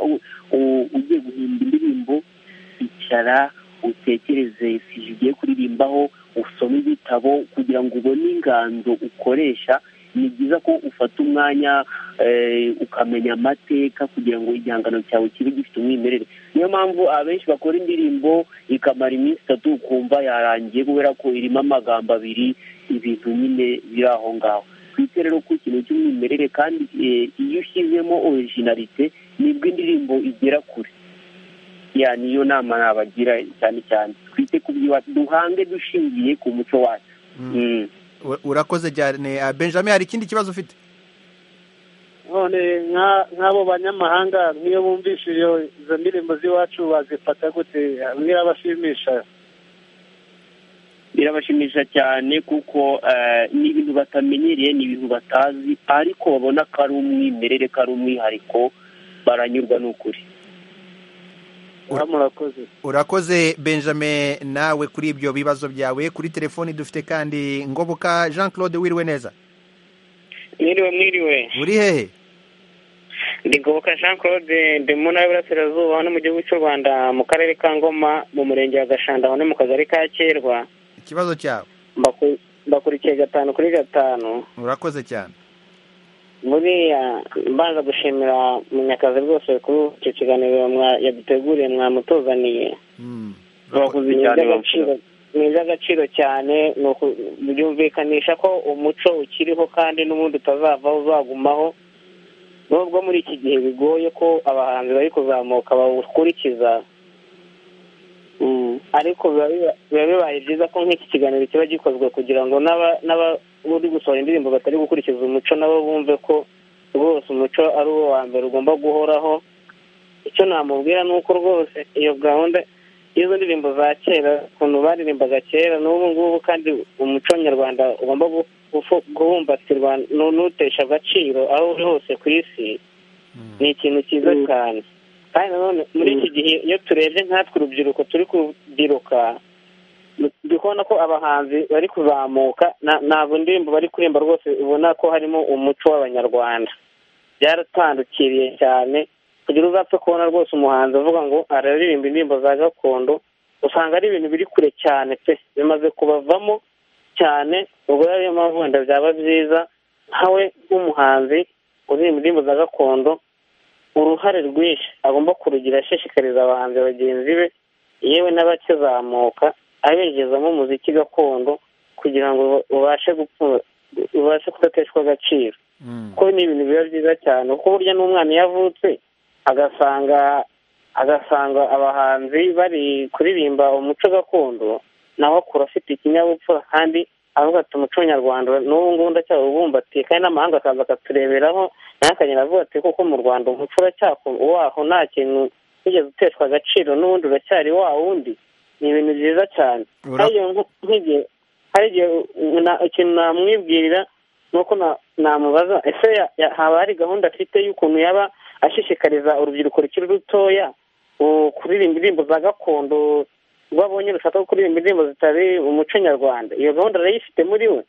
ugiye guhimba indirimbo icara utekereze si ugiye kuririmbaho usome ibitabo kugira ngo ubone inganzo ukoresha ni byiza ko ufata umwanya ukamenya amateka kugira ngo igihangano cyawe kibe gifite umwimerere niyo mpamvu abenshi bakora indirimbo ikamara iminsi itatu ukumva yarangiye kubera ko irimo amagambo abiri ibintu nyine biri aho ngaho twite rero ku kintu cy'umwimerere kandi iyo ushyizemo orijinalite nibwo indirimbo igera kure ya niyo nama nabagira cyane cyane twite ku by'iwacu duhange dushingiye ku muco wacu urakoze cyane benjamin hari ikindi kibazo ufite none nk'abo banyamahanga nk'iyo bumvishe iyo izo ndirimbo z'iwacu bazifata gute hamwe irabashimisha birabashimisha cyane kuko ni ibintu batamenyereye ni ibintu batazi ariko babona ko ari umwimerere ko ari umwihariko baranyurwa n'ukuri murakoze urakoze benjamin nawe kuri ibyo bibazo byawe kuri telefoni dufite kandi ngoboka jean claude wiriwe neza mwiriwe mwiriwe uri hehe ndi ngoboka jean claude ndi mu ntara y'uburasirazuba hano mu gihugu cy'u rwanda mu karere ka ngoma mu murenge wa gashanda aho mu kagari ka kerwa ikibazo cyawe Mbaku- mbakurikiye gatanu kuri gatanu urakoze cyane buriya mbanza gushimira munyakazi rwose kuri icyo kiganiro mwa- yaduteguriye mwamutuzaniye Murakoze ni cyane iby'agaciro ni iby'agaciro cyane ni uku- byumvikanisha ko umuco ukiriho kandi n'ubundi utazavaho uzagumaho nubwo muri iki gihe bigoye ko abahanzi bari kuzamuka bawukurikiza ariko biba biba- biba bibaye byiza ko nk'iki kiganiro kiba gikozwe kugira ngo n'aba- n'aba- n'abari gusohora indirimbo batari gukurikiza umuco nabo bumve ko rwose umuco ari uwo wa mbere ugomba guhoraho icyo namubwira ni uko rwose iyo gahunda y'izo ndirimbo za kera ukuntu baririmbaga kera n'ubu ngubu kandi umuco nyarwanda ugomba gu- gufu- guhumbatirwa nu- n'utesha agaciro aho uri hose ku isi ni ikintu cyiza cyane kandi nanone muri iki gihe iyo turebye nkatwe urubyiruko turi kubyiruka turi kubona ko abahanzi bari kuzamuka na- ntabwo indirimbo bari kuririmba rwose ubona ko harimo umuco w'abanyarwanda byaratandukiriye cyane kugira uzapfa kubona rwose umuhanzi avuga ngo araririmba indirimbo za gakondo usanga ari ibintu biri kure cyane pe bimaze kubavamo cyane ubwo rero niyo mpamvu wenda byaba byiza nkawe nk'umuhanzi uririmba indirimbo za gakondo uruhare rwinshi agomba kurugira ashishikariza abahanzi bagenzi be yewe n'abakizamuka abegerezamo umuziki gakondo kugira ngo ubashe gupfu- ubashe kudateshwa agaciro kuko ni ibintu biba byiza cyane kuko burya n'umwana iyo avutse agasanga agasanga abahanzi bari kuririmba umuco gakondo nawe akura afite ikinyabupfura kandi avuga ati umuco nyarwanda n'ubu ngubu ndacyawubumbatiye kandi n'amahanga akaza akatureberaho nawe akagenda avuga ati koko mu rwanda umuco uracyaku- waho nta kintu wigeze uteshwa agaciro n'ubundi uracyari wa wundi ni ibintu byiza cyane Ura- hari igihe nko- nk'igihe hari igihe na- ikintu namwibwirira ni uko na- namubaza ese ya- ya- haba hari gahunda afite y'ukuntu yaba ashishikariza urubyiruko rukiri rutoya uh, kuririmba indirimbo za gakondo rwabonye rushaka kuririmba indirimbo zitari umuco nyarwanda iyo gahunda arayifite muri we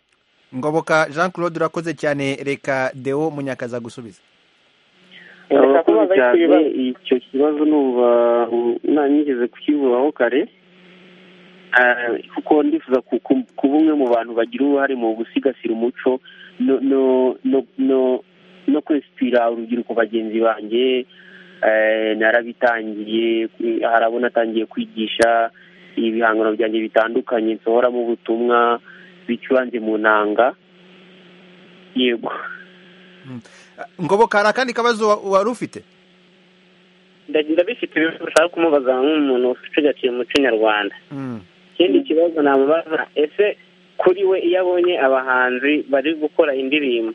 ngoboka jean claude urakoze cyane reka deo munyakaza gusubiza Ndashaka kubaza Urakoze ariko cyane ibibazo. icyo kibazo numva u- nanigeze kukiburaho kare Ah, kuko ndifuza ku- ku- kuba umwe mu bantu bagira uruhare mu gusigasira umuco no no no no no kwesitira urubyiruko bagenzi banjye Eh, narabitangiye eh, harabona atangiye kwigisha ibihangano byanjye bitandukanye nsohoramo ubutumwa bicuranze mu nanga yego ngoboka hari akandi kabazo wa- wari ufite ndagira bifite ibibazo ushaka kumubaza nk'umuntu ucigatiye umuco nyarwanda ikindi kibazo namubaza ese kuri we iyo abonye abahanzi bari gukora indirimbo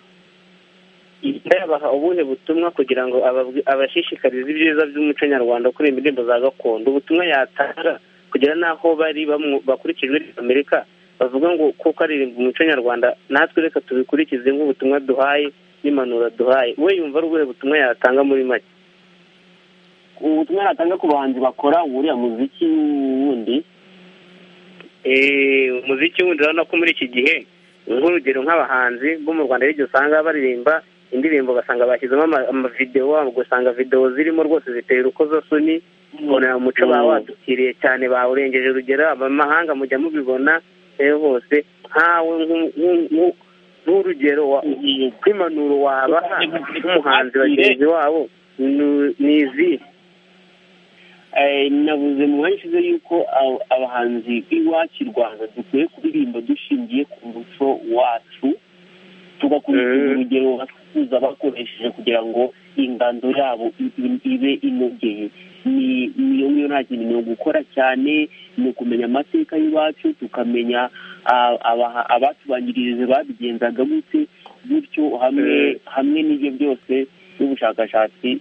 ihita yabaha ubuhe butumwa kugira ngo ababwi- abashishikarize ibyiza by'umuco nyarwanda kuri indirimbo za gakondo ubutumwa yatanga kugera n'aho bari bamu- bakurikijwe muri amerika bavuga ngo kuko aririmba umuco nyarwanda natwe reka tubikurikize nk'ubutumwa duhaye n'impanuro duhaye we yumva ari ubuhe butumwa yatanga muri make ubutumwa yatanga ku bahanzi bakora uriya muziki wundi Eh, umuziki wundi urabona ko muri iki gihe nk'urugero nk'abahanzi bo mu rwanda igihe usanga baririmba indirimbo ugasanga bashyizemo ama- amavidewo ugasanga videwo zirimo rwose ziteye urukozasoni ubona umuco bawe wadukiriye cyane bawurengeje urugero abamahanga mujya mubibona rero hose nkawe nk'u- nk'u- nk'u- nk'urugero wa- kw'impanuro wabaha nk'umuhanzi bagenzi wabo ni- ni izihe Eh, navuze mu mwanya ushize yuko ab- abahanzi b'iwacu i rwanda dukwiye kuririmba dushingiye ku muco wacu tugakurikiza urugero basuhuza bakoresheje kugira ngo ingando yabo i- i- ibe inogeye Ni- niyo ngiyo nta kintu ni ugukora cyane ni ukumenya amateka y'iwacu tukamenya ah, abaha- abatubanjirije babigenzaga gute bityo hamwe hamwe n'ibyo byose n'ubushakashatsi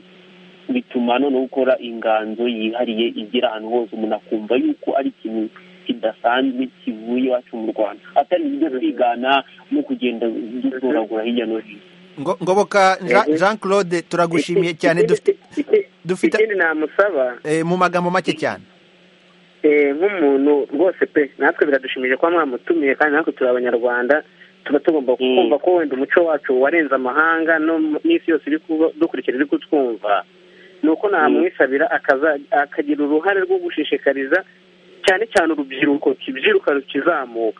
bituma noneho ukora inganzo yihariye igera ahantu hose umuntu akumva yuko ari ikintu kidasanzwe kivuye iwacu mu rwanda atari ibyo kwigana no kugenda dutoragura hirya no hino Ngo- ngoboka Jean- Yego. jean claude turagushimiye cyane dufite dufite ikindi namusaba eh, mu magambo make cyane eh, nk'umuntu rwose pe natwe biradushimije kuba mwamutumiye kandi natwe turi abanyarwanda tuba tugomba kumva ko wenda umuco wacu warenze amahanga no mu- n'isi yose iri kuba- dukurikira iri kutwumva ni uko namwisabira akaza- akagira uruhare rwo gushishikariza cyane cyane urubyiruko kibyiruka rukizamuka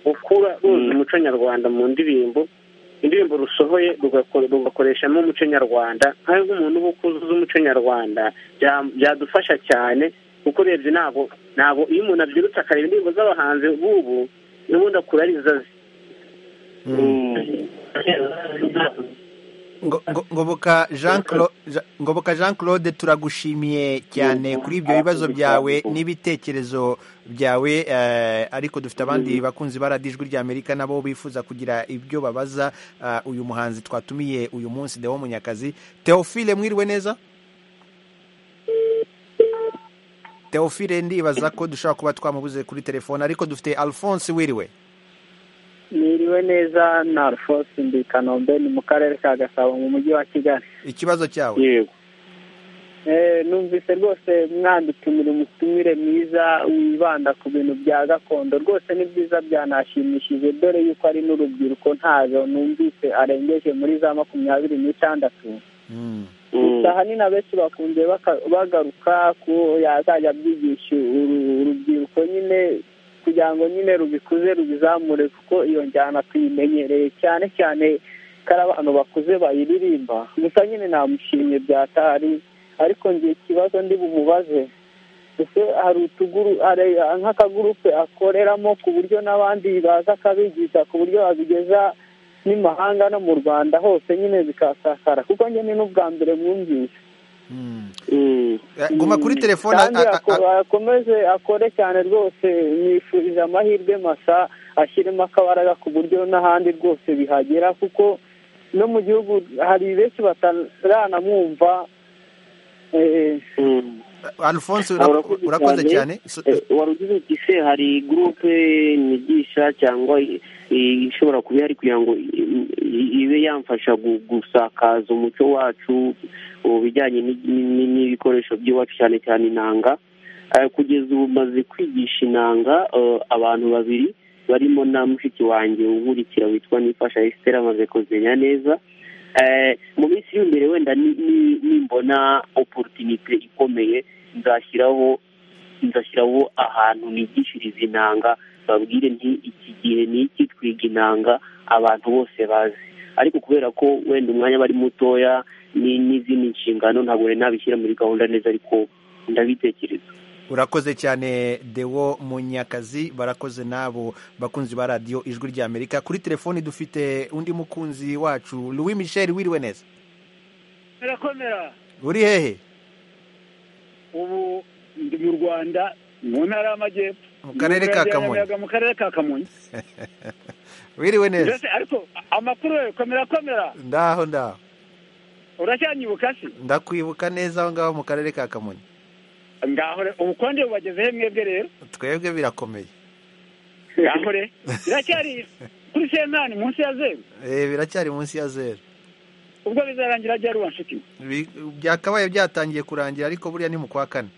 ukura ruzi umuco nyarwanda mu ndirimbo indirimbo rusohoye rugakore- rugakoreshamo umuco nyarwanda nkawe nk'umuntu uba ukuze umuco nyarwanda bya- byadufasha cyane kuko urebye ntabwo ntabwo iyo umuntu abyirutse akareba indirimbo z'abahanzi b'ubu n'ubundi akurariza ze Ngo- ngo- ngoboka jean Clo- Jean- ngoboka jean claude turagushimiye cyane kuri ibyo bibazo byawe n'ibitekerezo byawe eh, ariko dufite abandi bakunzi ba radiyo ijwi ry'amerika nabo bifuza kugira ibyo babaza ah, uyu muhanzi twatumiye uyu munsi deo munyakazi teofile mwiriwe neza teofile ndibaza ko dushobora kuba twamubuze kuri telefone ariko dufite alphonse wiriwe niriwe neza na alphonse ndi i kanombe ni mu karere ka gasabo mu mujyi wa kigali ikibazo cyawe Eh, numvise rwose mwandutumira umutumire mwiza wibanda ku bintu bya gakondo rwose ni byiza byanashimishije dore yuko ari n'urubyiruko ntazo numvise arengeje muri za makumyabiri n'itandatu gusa ahanini abenshi bakunze baka- bagaruka ko yazajya abyigisha uru- urubyiruko nyine kugira ngo nyine rubikuze rubizamure kuko iyo njyana tuyimenyereye cyane cyane ko ari abantu bakuze bayiririmba gusa nyine namushimye byatari ariko njye ikibazo ndi bumubaze ese hari utuguru hari nk'akagurupe akoreramo ku buryo n'abandi baza akabigisha ku buryo babigeza n'imahanga no mu rwanda hose nyine bikasakara kuko njye ni n'ubwa mbere mwumvise Eh, guma kuri telefone kandi a- a- a- ako- akomeze akore cyane rwose mwifurije amahirwe masa ashyiremo akabaraga ku buryo n'ahandi rwose bihagera kuko no mu gihugu hari benshi bataranamwumva eh, alphonse ura- urakoze cyane So- Eh, wari ugize uti se hari gurupe nigisha cyangwa i- i- ishobora kuba ihari kugira ngo i- i- ibe yamfasha gu- gusakaza umuco wacu mu bijyanye n'i- n'i- n'ibikoresho by'iwacu cyane cyane inanga Eh, kugeza ubu maze kwigisha inanga eh, abantu babiri barimo na mushiki wanjye unkurikira witwa nifasha esitera amaze kuzimenya neza Eh, mu minsi iri imbere wenda ni- ni- nimbona oporutinite ikomeye nzashyiraho nzashyiraho ahantu nigishiriza inanga babwire nti iki gihe ni iki twiga inanga abantu bose bazi ariko kubera ko wenda umwanya aba ari mutoya ni n'izindi nshingano ntabwo nari nabishyira muri gahunda neza ariko ndabitekereza urakoze cyane dewo munyakazi barakoze n'abo bakunzi ba radiyo ijwi ry'amerika kuri telefoni dufite undi mukunzi wacu louis michel wiriwe neza birakomera uri hehe ubu ndi mu rwanda mu ntara y'amajyepfo Mu karere ka Mu murenge wa Kamonyi. Nyamiyaga, mu karere ka kamonyi wiriwe neza Mbese ariko amakuru yawe komera komera ndaho ndaho uracyanyibuka se ndakwibuka neza aho ngaho mu karere ka kamonyi ngaho re ubukonje bubageze he mwebwe rero twebwe birakomeye ngaho re biracyari kuri senani munsi ya zeru Eh, biracyari munsi ya zeru ubwo bizarangira ryari wanshuti Bi- byakabaye byatangiye kurangira ariko buriya ni mu kwa kane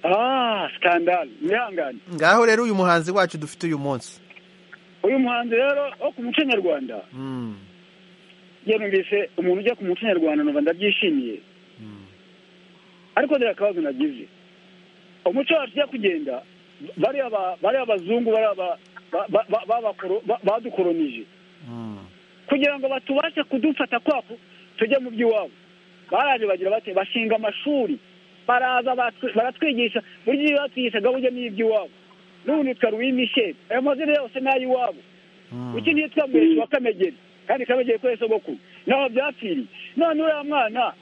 ah skandale mwihangane ngaho rero uyu muhanzi wacu dufite uyu munsi uyu muhanzi rero wo ku muco nyarwanda njye numvise umuntu ujya ku muco nyarwanda numva ndabyishimiye ariko dore akabazo nagize umuco wacu ujya kugenda bariya ba- bariya abazungu bariya ba- ba- ba- ba- babakoro- ba- badukolonije kugira ngo batubashe kudufata kwaku tujye mu by'iwabo baraje bagira bate bashinga amashuri baraza batu- baratwigisha buri gihe batwigishaga burya n'iby'iwabo n'ubu nitwa Louis Michel ayo mazina yose ni ay'iwabo kuki nitwa mwese wa kamegeri kandi kamegeri kwe sogokuru naho byapfiriye none uriya mwana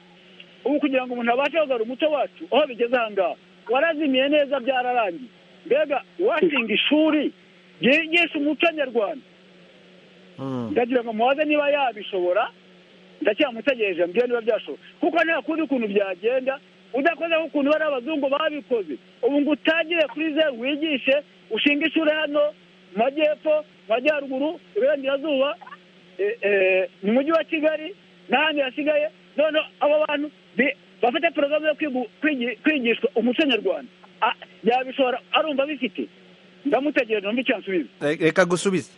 ubu kugira ngo umuntu abashe kugarura umuco wacu aho bigeze aha ngaha warazimiye neza byararangiye mbega washinga ishuri ryigisha umuco nyarwanda ndagira ngo mubaze niba yabishobora ndacyamutegereje mbwira niba byashoboka kuko nta kundi kuntu byagenda udakoze nk'ukuntu bariya abazungu babikoze ubu ngo utangire kuri zeru wigishe ushinga ishuri hano mu majyepfo mu majyaruguru iburengerazuba eh, eh, mu mujyi wa kigali n'ahandi hasigaye none abo bantu bi- bafite porogaramu yo kwigu- kwigi- kwigishwa umuco nyarwanda Ah, yabishobora arumva abifite ndamutegereje numva icyo ansubiza reka gusubiza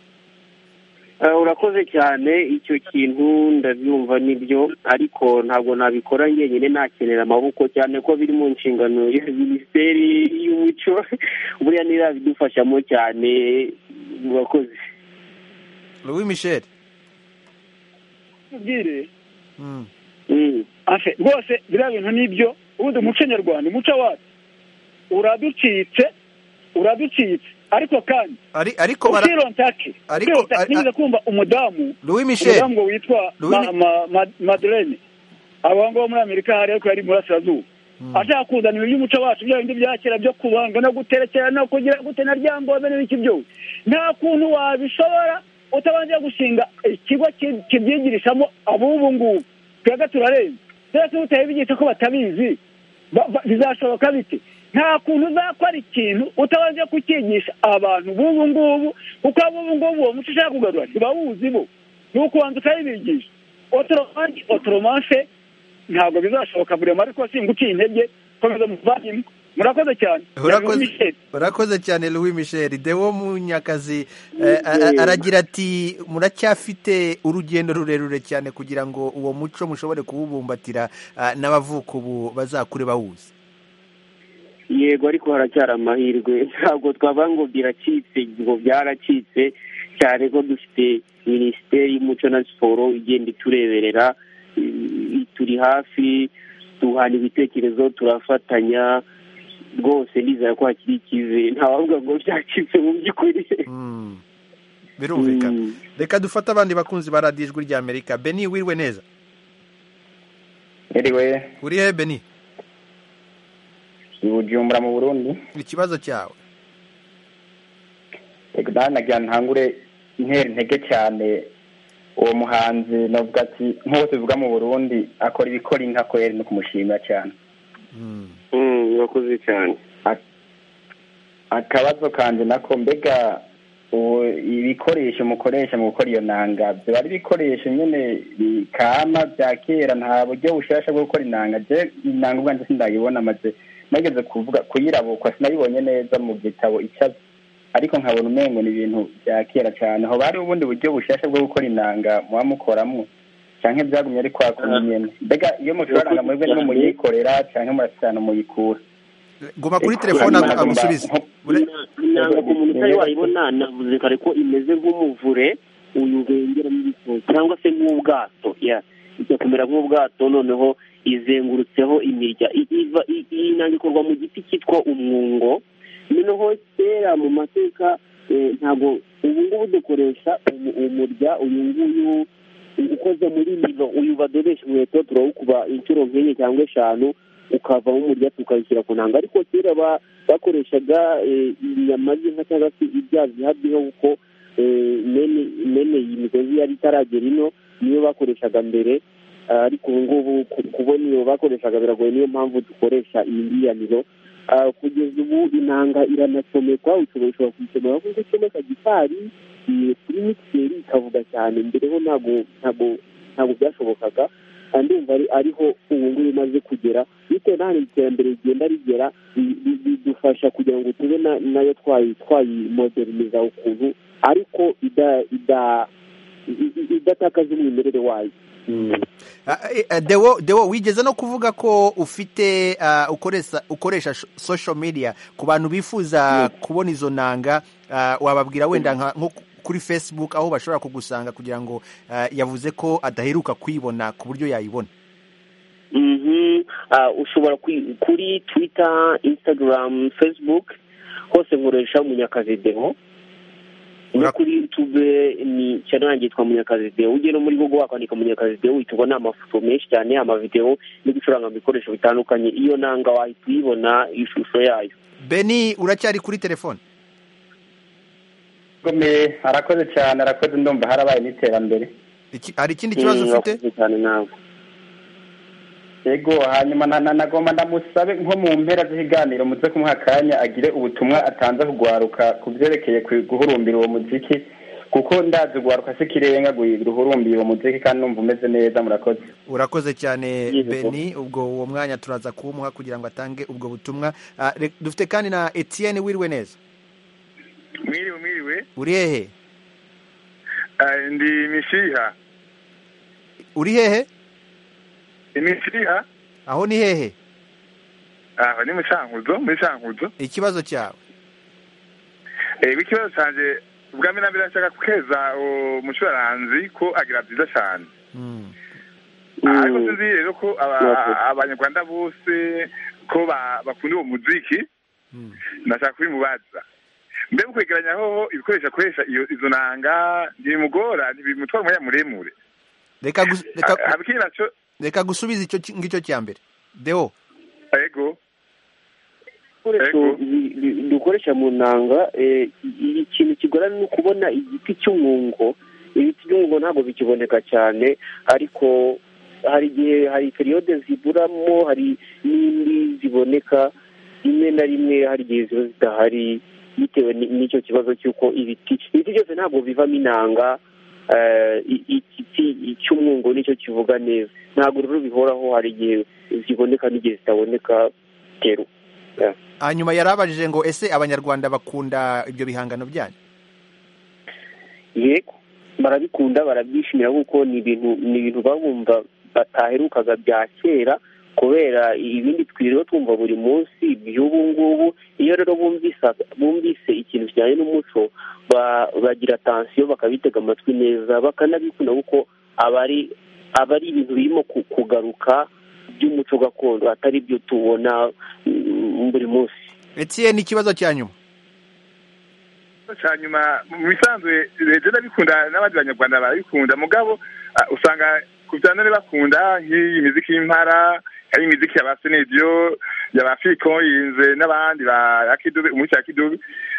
Eh, urakoze cyane icyo kintu ndabyumva nibyo ariko ntabwo nabikora njyenyine nakenera amaboko cyane ko biri mu nshingano ya minisiteri y'umuco buriya ntirabidufashamo cyane murakoze louis michel mubwire Afe, rwose biriya bintu ni ibyo ubundi umuco nyarwanda umuco wacu uraducitse uraducitse ariko kandi ariko bara- utironsake ariko- utironsake nigeze kumva umudamu Louis Michel. umudamu ngo witwa Louis Ma- Ma- Ma- Madeleine abo ngabo muri amerika hari ariko yari mu burasirazuba ashaka kuzana ibintu by'umuco wacu bya bindi bya kera byo kubanga no guterekera no kugira gute na ryangombe n'ibiki byose nta kuntu wabishobora utabanje gushinga ikigo ki- kibyigirishamo ab'ubu ngubu twebwe turarenze rero tuba bigisha ko batabizi ba- ba- bizashoboka bite nta kuntu uzakora ikintu utabanje kukigisha abantu b'ubu ngubu kuko ab'ubu ngubu uwo muco ushaka kugarura ntibawuzi bo ni ukubanza ukabibigisha otoromansi otoromanse ntabwo bizashoboka burema ariko singuciye intege komeza muvandimwe murakoze cyane Urakoze- Nyabimisheri. urakoze cyane louis michel dewo munyakazi eh, a- a- aragira ati muracyafite urugendo rurerure cyane kugira ngo uwo muco mushobore kuwubumbatira ah, n'abavuka ubu bazakure bawuzi yego ariko haracyari amahirwe ntabwo twavuga ngo biracitse ngo byaracitse cyane ko dufite minisiteri y'umuco na siporo igenda itureberera i- turi hafi duhana ibitekerezo turafatanya rwose ndizera ko hakiri icyizere ntawavuga ngo byacitse mu by'ukuri birumvikana reka dufate abandi bakunzi ba radiyo ijwi ry'amerika beni wirwe neza Anyway, uri he beni ni Bujumbura mu Burundi. ikibazo cyawe Ego nawe nagira ntangure intera intege cyane uwo muhanzi navuga ati nk'uwo tuvuga mu Burundi akora ibikora inka kweri no kumushimira cyane. urakoze cyane Akabazo kanje nako mbega ubu ibikoresho mukoresha mu gukora iyo nanga biba ari ibikoresho nyene bikama bya kera nta buryo bushasha bwo gukora inanga je inanga ubwanjye sindayibona maze nageze kuvuga kuyirabukwa sinayibonye neza mu gitabo icyazo ariko nkabona umengo ni ibintu bya kera cyane aho bari ubundi buryo bushasha bwo gukora inanga muba mukoramo canke byagumye ari kwa kundi nyene mbega iyo mushoranga mwebwe nimwe muyikorera canke murasana muyikura guma kuri Eko, telefone hanyuma agu- nagomba- agusubize inanga ku muntu utari wayibona navuze kare ko imeze nk'umuvure uyu bengera mu bitoki cyangwa se nk'ubwato ya ijya kumera nk'ubwato noneho izengurutseho imirya I- iva i- iyi nanga ikorwa mu giti cyitwa umwungo noneho kera mu mateka eh, ntabwo ubu ngubu dukoresha umu- umurya uyu nguyu ukoze muri mino uyu badodesha inkweto turawukuba inshuro nk'enye cyangwa eshanu ukavamo umurya tukawushyira ku nanga ariko kera ba- bakoreshaga eh, inyama z'inka cyangwa se ibyaha bihabwiho kuko eh, mene mene iyi migozi yari itaragera ino niyo bakoreshaga mbere ah, ariko ubu ngubu ku- kubona iyo bakoreshaga biragoye niyo mpamvu dukoresha iyi iriya mino Ah, kugeza ubu inanga iranasomekwa ushobora ushobora kuyisomera kuko icomeka gitari eh, kuri mikiseri ikavuga cyane mbere ho ntabwo ntabwo ntabwo byashobokaga kandi umva ari- ariho ubu ngubu imaze kugera bitewe n'ahantu iterambere rigenda rigera bi- bi- bidufasha kugira ngo tube na- nayo twayi twayimoderniza ukuntu ariko ida- ida- i- i- idatakaza umwimerere wayo Ah, eh, eh, Dewo Dewo wigeze no kuvuga ko ufite ah, ukoresha ukoresha sh- social media ku bantu bifuza kubona izo nanga ah, wababwira wenda nka- nko kuri Facebook aho bashobora kugusanga kugira ngo ah, yavuze ko adaheruka kuyibona ku buryo yayibona Mhm. Ah, ushobora kwi- kuri twitter instagram facebook hose nkoresha munyakazi deo no kuri youtube ni cyane yanjye yitwa munyakazi deo ujye no muri google wakandika munyakazi deo uhita ubona amafoto menshi cyane amavideo no gucuranga mu bikoresho bitandukanye iyo nanga wahita uyibona ishusho yayo Beni uracyari kuri telefone Gomeye arakoze cyane arakoze ndumva harabaye n'iterambere hari ikindi kibazo ufite yego hanyuma na- na- nagomba ndamusabe nko mu mpera z'ibiganiro muze kumuha akanya agire ubutumwa atanze kugwaruka ku byerekeye ku- guhurumbira uwo muziki kuko ndazi ugwaruka si kirenga gu- guhurumbira uwo muziki kandi numva umeze neza murakoze urakoze cyane Yego. Beni ubwo uwo mwanya turaza kuwumuha kugira ngo atange ubwo butumwa Ah, re- dufite kandi na Etienne wiriwe neza mwiriwe mwiriwe uri hehe Ah, ndi mishiha uri hehe imishiha aho ni hehe aha ni mu cankuzo muri cankuzo ikibazo cyawe ego ikibazo canje ubwa mbere na mbere nashaka kukeza umushoraranzi ko agira byiza cyane ariko sinzi rero ko aba- Murakoze. abanyarwanda bose ko ba- bakunda uwo muziki nashaka kubimubaza mbe mu kwegeranyaho ibikoresho akoresha iyo- izo nanga ntibimugora ntibimutwara umwanya muremure reka gus- reka haba ikindi naco reka gusubiza icyo ki- ngicyo cya mbere deo ego ibikoresho bi- bi- dukoresha mu nanga eh, i- ikintu kigorana ni ukubona igiti cy'umwungo ibiti by'umwungo ntabwo bikiboneka cyane ariko hari igihe hari periyode ziburamo hari n'indi ziboneka rimwe na rimwe hari igihe ziba zidahari bitewe ni- n'icyo kibazo cy'uko ibiti ibiti byose ntabwo bivamo inanga eh, i- igiti cy'umwungo nicyo kivuga neza ntabwo rero bihoraho hari igihe ziboneka n'igihe zitaboneka bitewe Yeah. hanyuma yarabajije ngo ese abanyarwanda bakunda ibyo bihangano byanyu yego barabikunda barabyishimira kuko ni ibintu ni ibintu baba bumva bataherukaga bya kera kubera ibindi twiriwe twumva buri munsi iby'ubu ngubu iyo rero bumvise bumvise ikintu kijyanye n'umuco ba- bagira atansiyo bakabitega amatwi neza bakanabikunda kuko aba ari aba ari ibintu birimo ku- kugaruka by'umuco gakondo atari ibyo tubona mm, buri munsi Etienne ikibazo cya nyuma cya nyuma mu bisanzwe leta ndabikunda n'abandi banyarwanda barabikunda mugabo ah, usanga ku byanone bakunda nk'iyi miziki y'impara ari imiziki ya ba senediyo ya ba fikoyinze n'abandi ba akidubi umunsi wa kidubi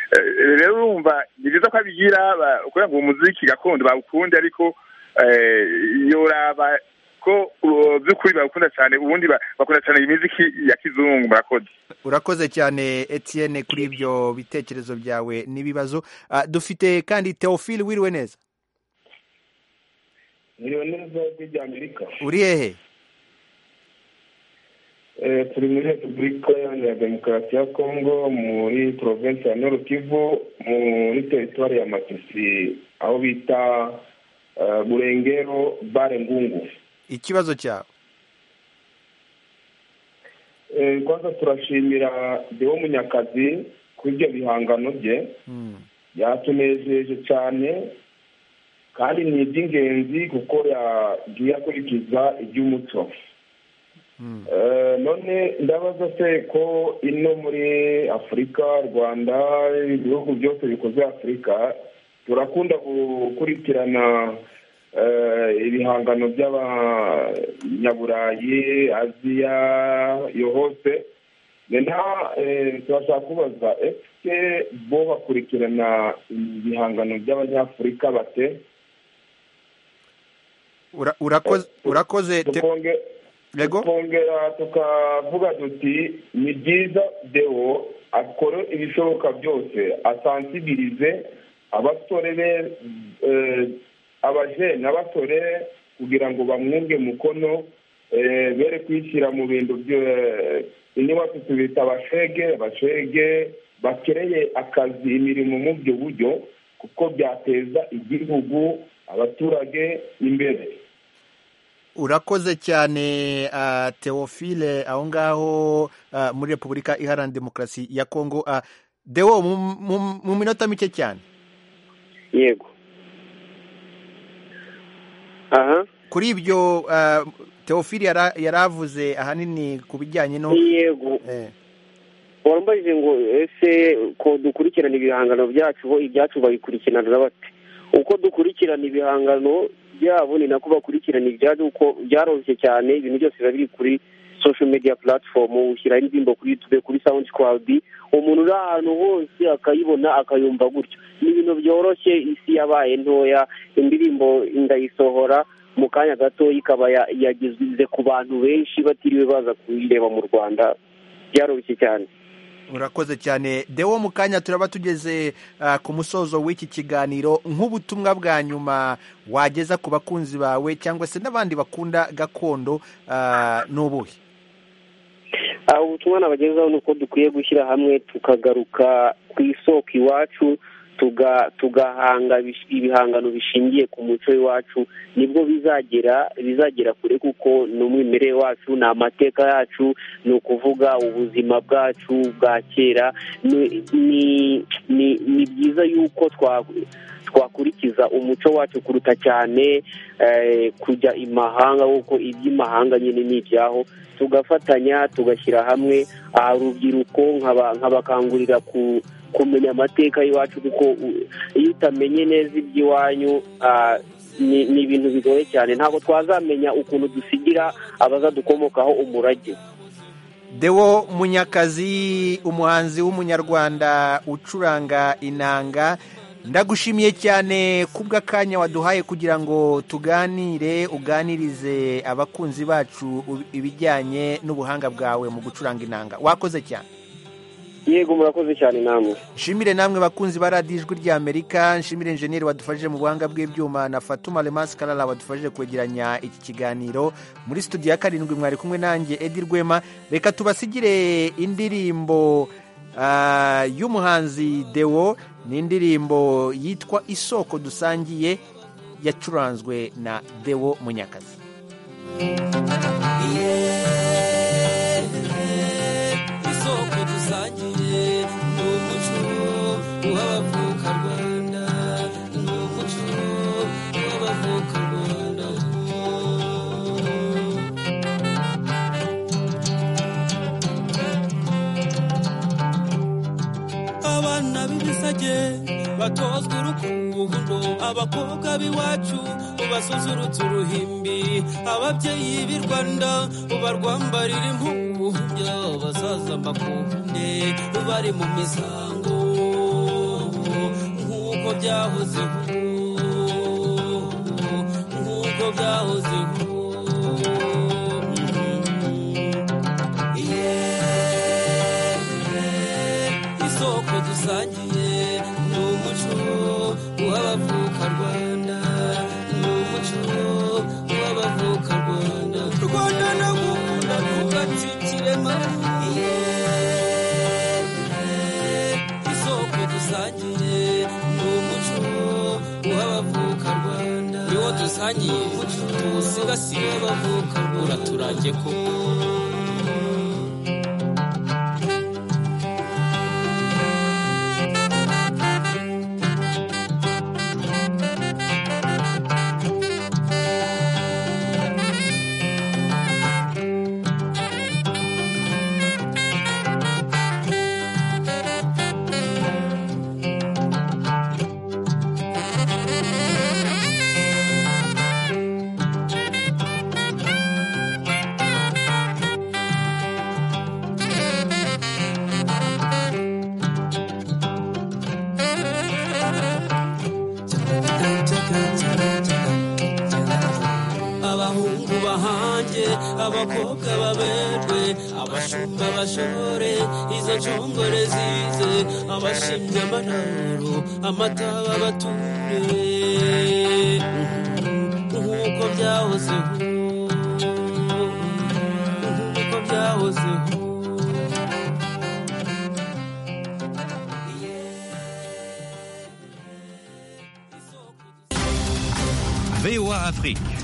Eh, rero urumva ni byiza ko abigira ba- kugira ngo uwo muziki gakondo bawukunde ariko eh, yoraba ko uh, by'ukuri bawukunda cyane ubundi ba- bakunda cyane iyi miziki ya kizungu murakoze urakoze cyane Etienne kuri ibyo bitekerezo byawe n'ibibazo Ah, dufite kandi Theophile wiriwe neza Mwiriwe neza rw'irya Amerika uri hehe Eh, turi muri Repubulika ya Demokarasi ya Kongo muri provinsi ya Nord Kivu muri teritwari ya Masisi aho bita eh, Burengero Bare Ngungu ikibazo cyawe Eh, kwanza turashimira Deo Munyakazi kuri ibyo bihangano bye yatunejeje cyane kandi ni iby'ingenzi kuko yagiye akurikiza iby'umuco Eh, none ndabaza se ko ino muri afurika rwanda ibihugu byose bikoze afurika turakunda gukurikirana eh, ibihangano by'abanyaburayi aziya iyo hose nta turashaka kubaza ese bo bakurikirana ibihangano by'abanyafurika bate Ura- urakoze urakoze Theo- Tukonge- tukongera tukavuga duti ni byiza deo akore ibishoboka byose asansibirize abasore be eh, abajene abasore kugira ngo bamwunge mukono eh, bere kwishyira mu bintu byo inyubako tubita abashege abashege bakereye akazi imirimo muri ubwo buryo kuko byateza igihugu abaturage imbere urakoze cyane ah, teofile aho ngaho ah, muri repubulika iharanira demokarasi ya kongo Ah, dewo mu- mu- mu minota mike cyane yego aha kuri ibyo ah, teofile yara- yari avuze ahanini ku bijyanye no yego warambajije ngo ese ko dukurikirana ibihangano byacu bo ibyacu babikurikiranira bate uko dukurikirana ibihangano byabo ni nako bakurikirana ibyacu uko byaroroshye cyane ibintu byose biba biri kuri social media platform ushyiraho indirimbo kuri youtube kuri sound cloud umuntu uri ahantu hose akayibona akayumva gutyo ni ibintu byoroshye isi yabaye ntoya indirimbo ndayisohora mu kanya gato ikaba ya- yageze ku bantu benshi batiriwe baza kuyireba mu rwanda byaroroshye cyane urakoze cyane dewo mu kanya turaba tugeze ah, ku musozo w'iki kiganiro nk'ubutumwa bwa nyuma wageza ku bakunzi bawe cyangwa se n'abandi bakunda gakondo ah, ni ubuhe aho ubutumwa nabagezaho ni uko dukwiye gushyira hamwe tukagaruka ku isoko iwacu tuga- tugahanga bish- ibihangano bishingiye ku muco iwacu nibwo bizagera bizagera kure kuko ni umwimerere wacu ni amateka yacu ni ukuvuga ubuzima bwacu bwa kera ni ni- ni- ni byiza yuko twa- twakurikiza umuco wacu kuruta cyane eh, kujya imahanga kuko iby'imahanga nyine ni ibyaho tugafatanya tugashyira hamwe aha urubyiruko nkaba- nkabakangurira ku- kumenya amateka y'iwacu kuko u- iyo utamenye neza iby'iwanyu ah, ni ni ibintu bigoye cyane ntabwo twazamenya ukuntu dusigira abazadukomokaho umurage Dewo Munyakazi umuhanzi w'umunyarwanda ucuranga inanga ndagushimiye cyane kubw'akanya waduhaye kugira ngo tuganire uganirize abakunzi bacu u- ibijyanye n'ubuhanga bwawe mu gucuranga inanga wakoze cyane yego murakoze cyane namwe nshimire namwe bakunzi ba radiyo ijwi rya amerika nshimire enjeniyeri wadufashije mu buhanga bw'ibyuma na fatuma remasi karara wadufashije kwegeranya iki kiganiro muri studio ya karindwi mwari kumwe nanjye edi rwema reka tubasigire indirimbo ah, y'umuhanzi dewo ni indirimbo yitwa isoko dusangiye yacuranzwe na dewo munyakazi isoko dusangiye ni umuco w'abavukarwanda ni umuco w'abavukarwanda abana b'ibisage batozwa urukundo abakobwa b'iwacu ubasusurutsa uruhimbi ababyeyi b'i rwanda ubarwambarira impumbya bazaza mbakunde bari mu misango nk'uko byahozeho nk'uko byahozeho isoko dusangiye ni umuco w'abavukarwanda ni umuco w'abavukarwanda rwanda nagukunda ntugacikiremo isoko dusangiye ni umuco w'abavukarwanda niwo dusangiye tuwusigasire uraturange koko abahungu bahange abakobwa baberwe abashumba bashore izo nshongore zize abashimye amararo amata babature nk'uko byahozeho nk'uko byahozeho Afrique